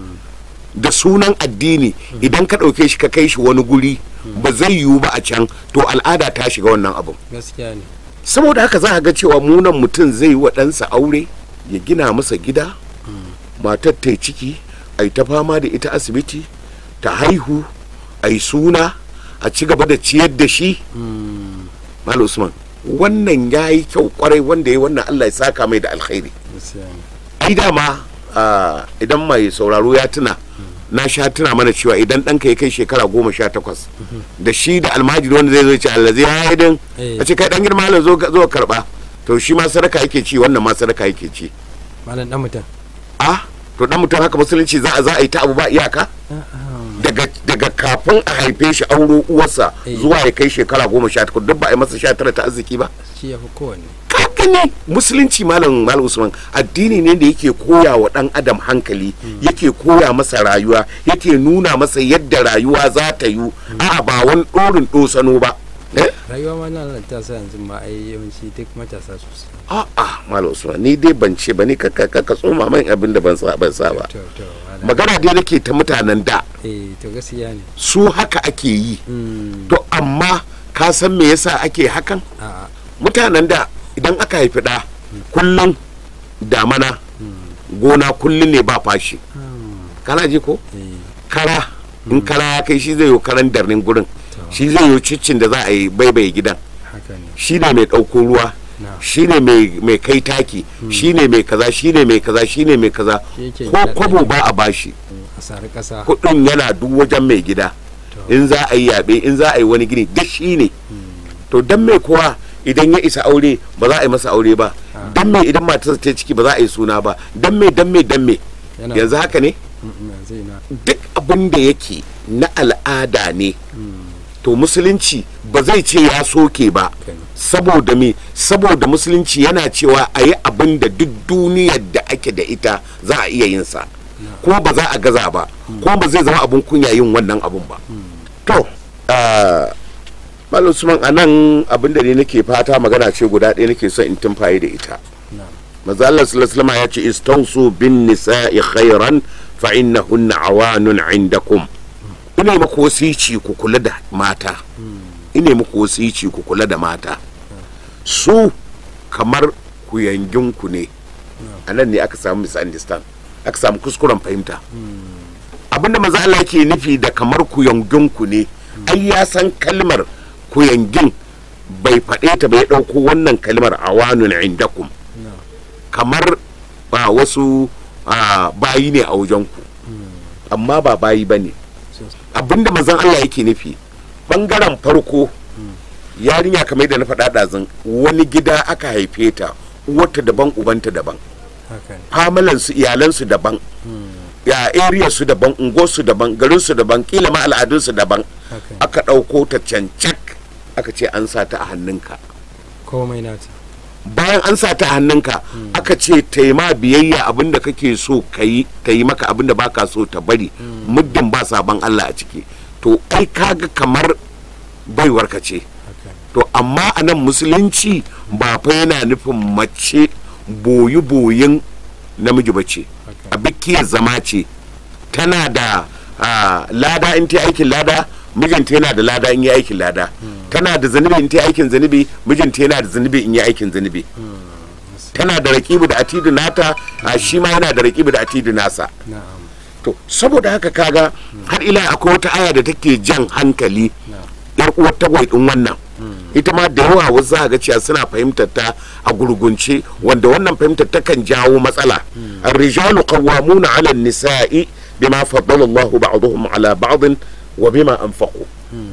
da sunan addini idan ka ɗauke shi ka kai shi wani guri ba zai yiwu ba a can to al'ada ta shiga wannan abin gaskiya ne saboda haka za a ga cewa munan mutum zai yi wa ɗansa aure ya gina masa gida matar ta yi ciki a yi ta fama da ita asibiti ta haihu a yi suna a ci gaba da ciyar da shi Malam usman wannan ya yi kyau kwarai wanda ya yi wannan allah ya saka mai da alkhairi gaskiya ne ai dama ah, idan mai sauraro ya tuna na sha tuna mana cewa idan ɗanka ya kai shekara goma sha takwas da shi da almajiri wanda zai zo ce Allah zai haidin Eh. a ce kai ɗan girma Allah zo ka zo ka karɓa to shi ma sadaka yake ci wannan ma sadaka yake ci malam dan mutum a to dan mutum haka musulunci za a za a yi ta abu ba iyaka daga daga kafin a haife shi auro uwarsa Eh. zuwa ya kai shekara goma sha takwas duk ba a yi masa sha tara ta arziki ba shi ya fi kowanne kaka ne musulunci malam malam usman addini ne da yake koya wa dan adam hankali yake koya masa rayuwa yake nuna masa yadda rayuwa za ta yi a'a ba wani dorin dosano ba eh? rayuwa ma na matasa yanzu ma ai yawanci duk matasa sosai a'a malam usman ni dai ban ce ba ni ka ka ka tsoma man abin da ban sa ban sa ba to to wala. magana dai nake ta mutanen da eh to gaskiya ne su haka ake yi Mm, to amma ka san me yasa ake hakan a'a mutanen da idan aka haifi ɗa kullum damana gona kullum ne ba fashi kana ji ko eh kara in kara ya kai shi zai yi karan darnin gurin shi zai yi ciccin da za a yi baibaye gidan haka ne shi ne mai ɗauko ruwa na shi ne mai mai kai taki shi ne mai kaza shi ne mai kaza shi ne mai kaza Shi yake ko gida kwabo ɗaki. ba a bashi a sari ƙasa kuɗin yana duk wajen mai gida To. in za a yi yaɓe in za a yi wani gini duk shi ne to dan mai kowa idan ya isa aure ba za a yi masa aure ba dan mai idan matarsa ta yi ciki ba za a yi suna ba dan mai dan mai dan mai Yana- yanzu haka ne Mm, mm, yanzu ina duk abin da yake na al'ada ne to musulunci ba zai ce ya soke ba Kenan. saboda me saboda musulunci yana cewa a yi abin da duk duniyar da ake da ita za a iya yin sa kuma ba za a gaza ba kuma ba zai zama abin kunya yin wannan abun ba to ah, Malam Usman a nan abin da ne nake fata magana ce guda ɗaya nake son in tumfaye da ita na maza Allah sallallahu alaihi wasallam ya ce istausu bin nisa'i khairan fa innahunna awanun indakum ina muku wasici ku kula da mata ina muku wasici ku kula da mata su kamar ku ne a nan ne aka samu misunderstand aka samu kuskuren fahimta abinda maza Allah ke nufi da kamar ku ne ai ya san kalmar kuyangin bai faɗe ta bai ɗauko wannan kalmar awanun indakum na kamar ba wasu ah, bayi ne a wajenku amma ba bayi ba ne so- abinda mazan Allah yake nufi bangaren farko yarinya kamar da na faɗa ɗazun wani gida aka haife ta uwarta daban ubanta daban haka ne famalansu iyalansu daban ya area su daban unguwarsu daban garinsu daban kila ma al'adunsu daban haka ne aka ɗauko ta cancak aka ce an sa ta a hannunka komai nata bayan an sa ta hannunka aka ce taima biyayya abinda kake so ka yi ta yi maka abinda baka so ta bari muddin ba sabon Allah a ciki to ai kaga kamar baiwar ka ce haka ne to amma a nan musulunci ba fa yana nufin mace boyi boyin namiji ba ce haka a bikiyar zama ce tana da ah, lada in ta yi aikin lada mijinta yana da lada in yi aikin lada tana da zanubi in ta yi aikin zanubi mijinta yana da zanubi in yi aikin zanubi tana da rakibu da atidu nata a shi ma yana da rakibu da atidu nasa na'am to saboda haka kaga har ila akwai wata aya da take jan hankali na'am yar uwar tagwai din wannan ita ma da yawa wasu za ga cewa suna fahimtar ta a gurgunce wanda wannan fahimtar ta kan jawo matsala الرجال قوامون على النساء بما فضل الله بعضهم على بعض وبما أنفقوا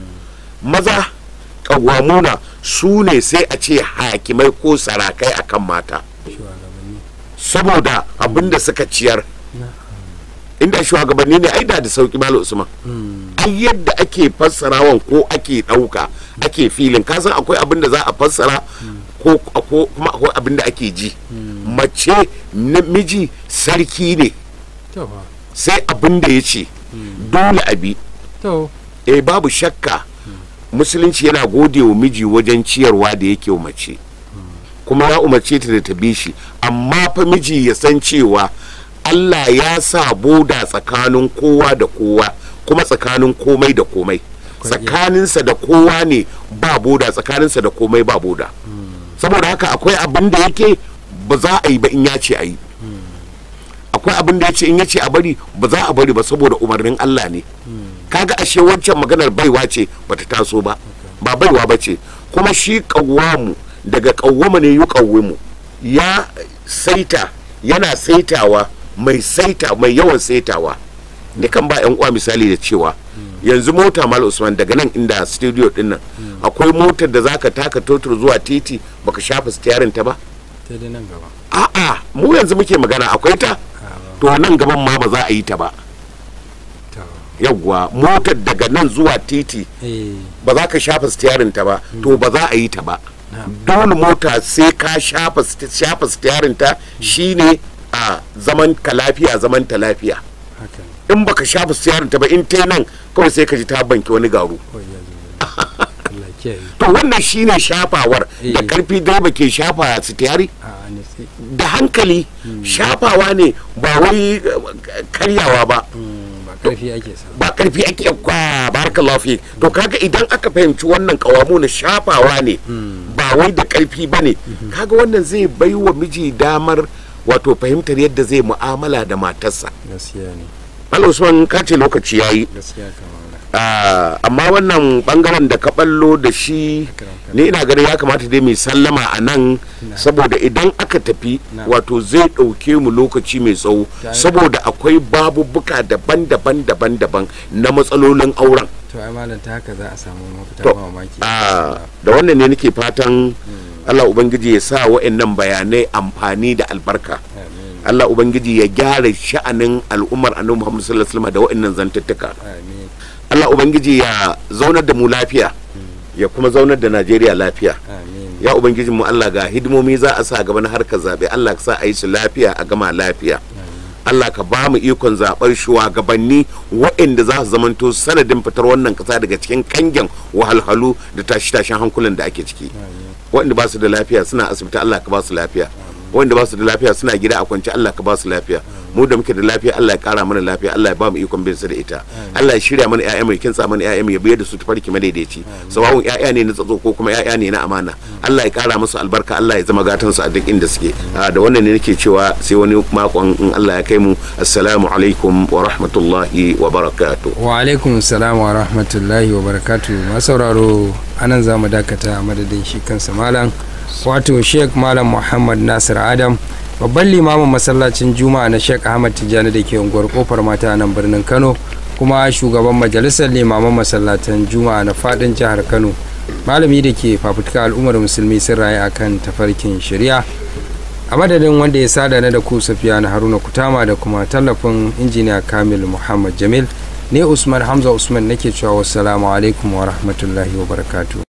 maza ƙawamuna su ne sai a ce hakimai ko sarakai akan mata shugabanni saboda abinda suka ciyar na inda shugabanni ne ai da da sauki malam usman ai yadda ake fassarawan ko ake ɗauka ake filin kasan akwai abin da za a fassara ko ko- kuma akwai abin da ake ji mace namiji sarki ne to fa sai abin da ya ce dole abi to eh babu shakka musulunci yana gode wa miji wajen ciyarwa da yake wa mace kuma ya umarce ta da ta bi shi amma fa miji ya san cewa Allah ya sa boda tsakanin kowa da kowa kuma tsakanin komai da komai Kwarai. tsakaninsa da kowa ne ba boda tsakaninsa da komai ba boda saboda haka akwai abin da yake ba za a yi ba in ya ce a yi akwai abin da ya ce in ya ce a bari ba za a bari ba saboda umarnin Allah ne kaga ashe wancan maganar baiwa ce bata taso ba ba baiwa ba ce kuma shi kawwamu daga kawwama ne yi kawwimu ya saita yana saitawa mai saita mai yawan saitawa da kan ba yan uwa misali da cewa yanzu mota mal usman daga nan inda studio din nan akwai motar da zaka taka totur zuwa titi baka shafa steering ta ba ta dai nan gaba a'a mu yanzu muke magana akwai ta a ba to nan gaban ma ba za a yi ta ba to yawwa motar daga nan zuwa titi eh ba za ka shafa stiyarin ta ba to ba za a yi ta ba na'am dole mota sai ka shafa st- shafa stiyarin ta shine a zaman ka lafiya zaman ta lafiya haka ne in baka shafa stiyarin ta ba in ta nan kawai sai ka ji ta banki wani garu ko ya zo Allah ya kiyaye to wannan shine shafawar da Eh. karfi direba ke shafa stiyari a ne sai da hankali shafawa ne ba wai eh, karyawa ba mm, ba karfi ake sa ba karfi ake kwa barakallahu fi to kaga idan aka fahimci wannan kawamu na shafawa ne ba wai da karfi bane kaga wannan zai bai wa miji damar wato fahimtar yadda zai mu'amala da matarsa gaskiya ne Malam Usman ka ce lokaci yayi gaskiya kamar Ah, amma wannan bangaren da ka ballo da shi ni ina ganin ya kamata dai mai sallama a nan saboda idan aka tafi Na. wato zai ɗauke mu lokaci mai tsawo Ta- saboda akwai babubuka daban-daban daban-daban na matsalolin auren to ai malam ta haka za a samu mafita To, ba mamaki Ah, da wannan ne nake fatan Allah Ubangiji ya sa wa'annan bayanai amfani da albarka amin Allah Ubangiji ya gyara sha'anin al'ummar annabi Muhammad sallallahu alaihi wasallam da wa'annan zantuttuka amin Allah Ubangiji ya zaunar da mu lafiya ya kuma zaunar da Najeriya lafiya amin ya Ubangiji mu Allah ga hidimomi za a sa gaba na harkar zaɓe Allah ka sa a yi su lafiya a gama lafiya Allah ka ba mu ikon zaɓar shugabanni waɗanda za su zamanto sanadin fitar wannan ƙasa daga cikin kangen wahalhalu da tashi-tashin hankulan da ake ciki waɗanda ba su da lafiya suna asibiti Allah ka ba su lafiya waɗanda ba su da lafiya suna gida a kwance Allah ka ba su lafiya mu da muke da lafiya Allah ya kara mana lafiya Allah ya ba mu ikon bin su da ita Allah ya shirya mana ƴaƴa mai kinsa mana ƴaƴa mai biyar da su tafarki madaidaici sawawun ƴaƴa ne na tsatso ko kuma ƴaƴa ne na amana Allah ya kara musu albarka Allah ya zama gatan su a duk inda suke Ah, da wannan ne nake cewa sai wani makon in Allah ya kai mu assalamu alaikum wa rahmatullahi wa barakatuh wa alaikum salam wa rahmatullahi wa barakatu masauraro anan za mu dakata a madadin shi kansa malam wato sheik malam muhammad nasir adam babban limamin masallacin juma'a na sheik ahmad tijjani da ke unguwar kofar mata a nan birnin kano kuma shugaban majalisar limaman masallatan juma'a na fadin jihar kano malami da ke fafutuka al'ummar musulmi sun rayu akan tafarkin shari'a a madadin wanda ya sada na da ku safiya na haruna kutama da kuma tallafin injiniya kamil muhammad jamil ne usman hamza usman nake cewa wassalamu alaikum wa rahmatullahi wa barakatuh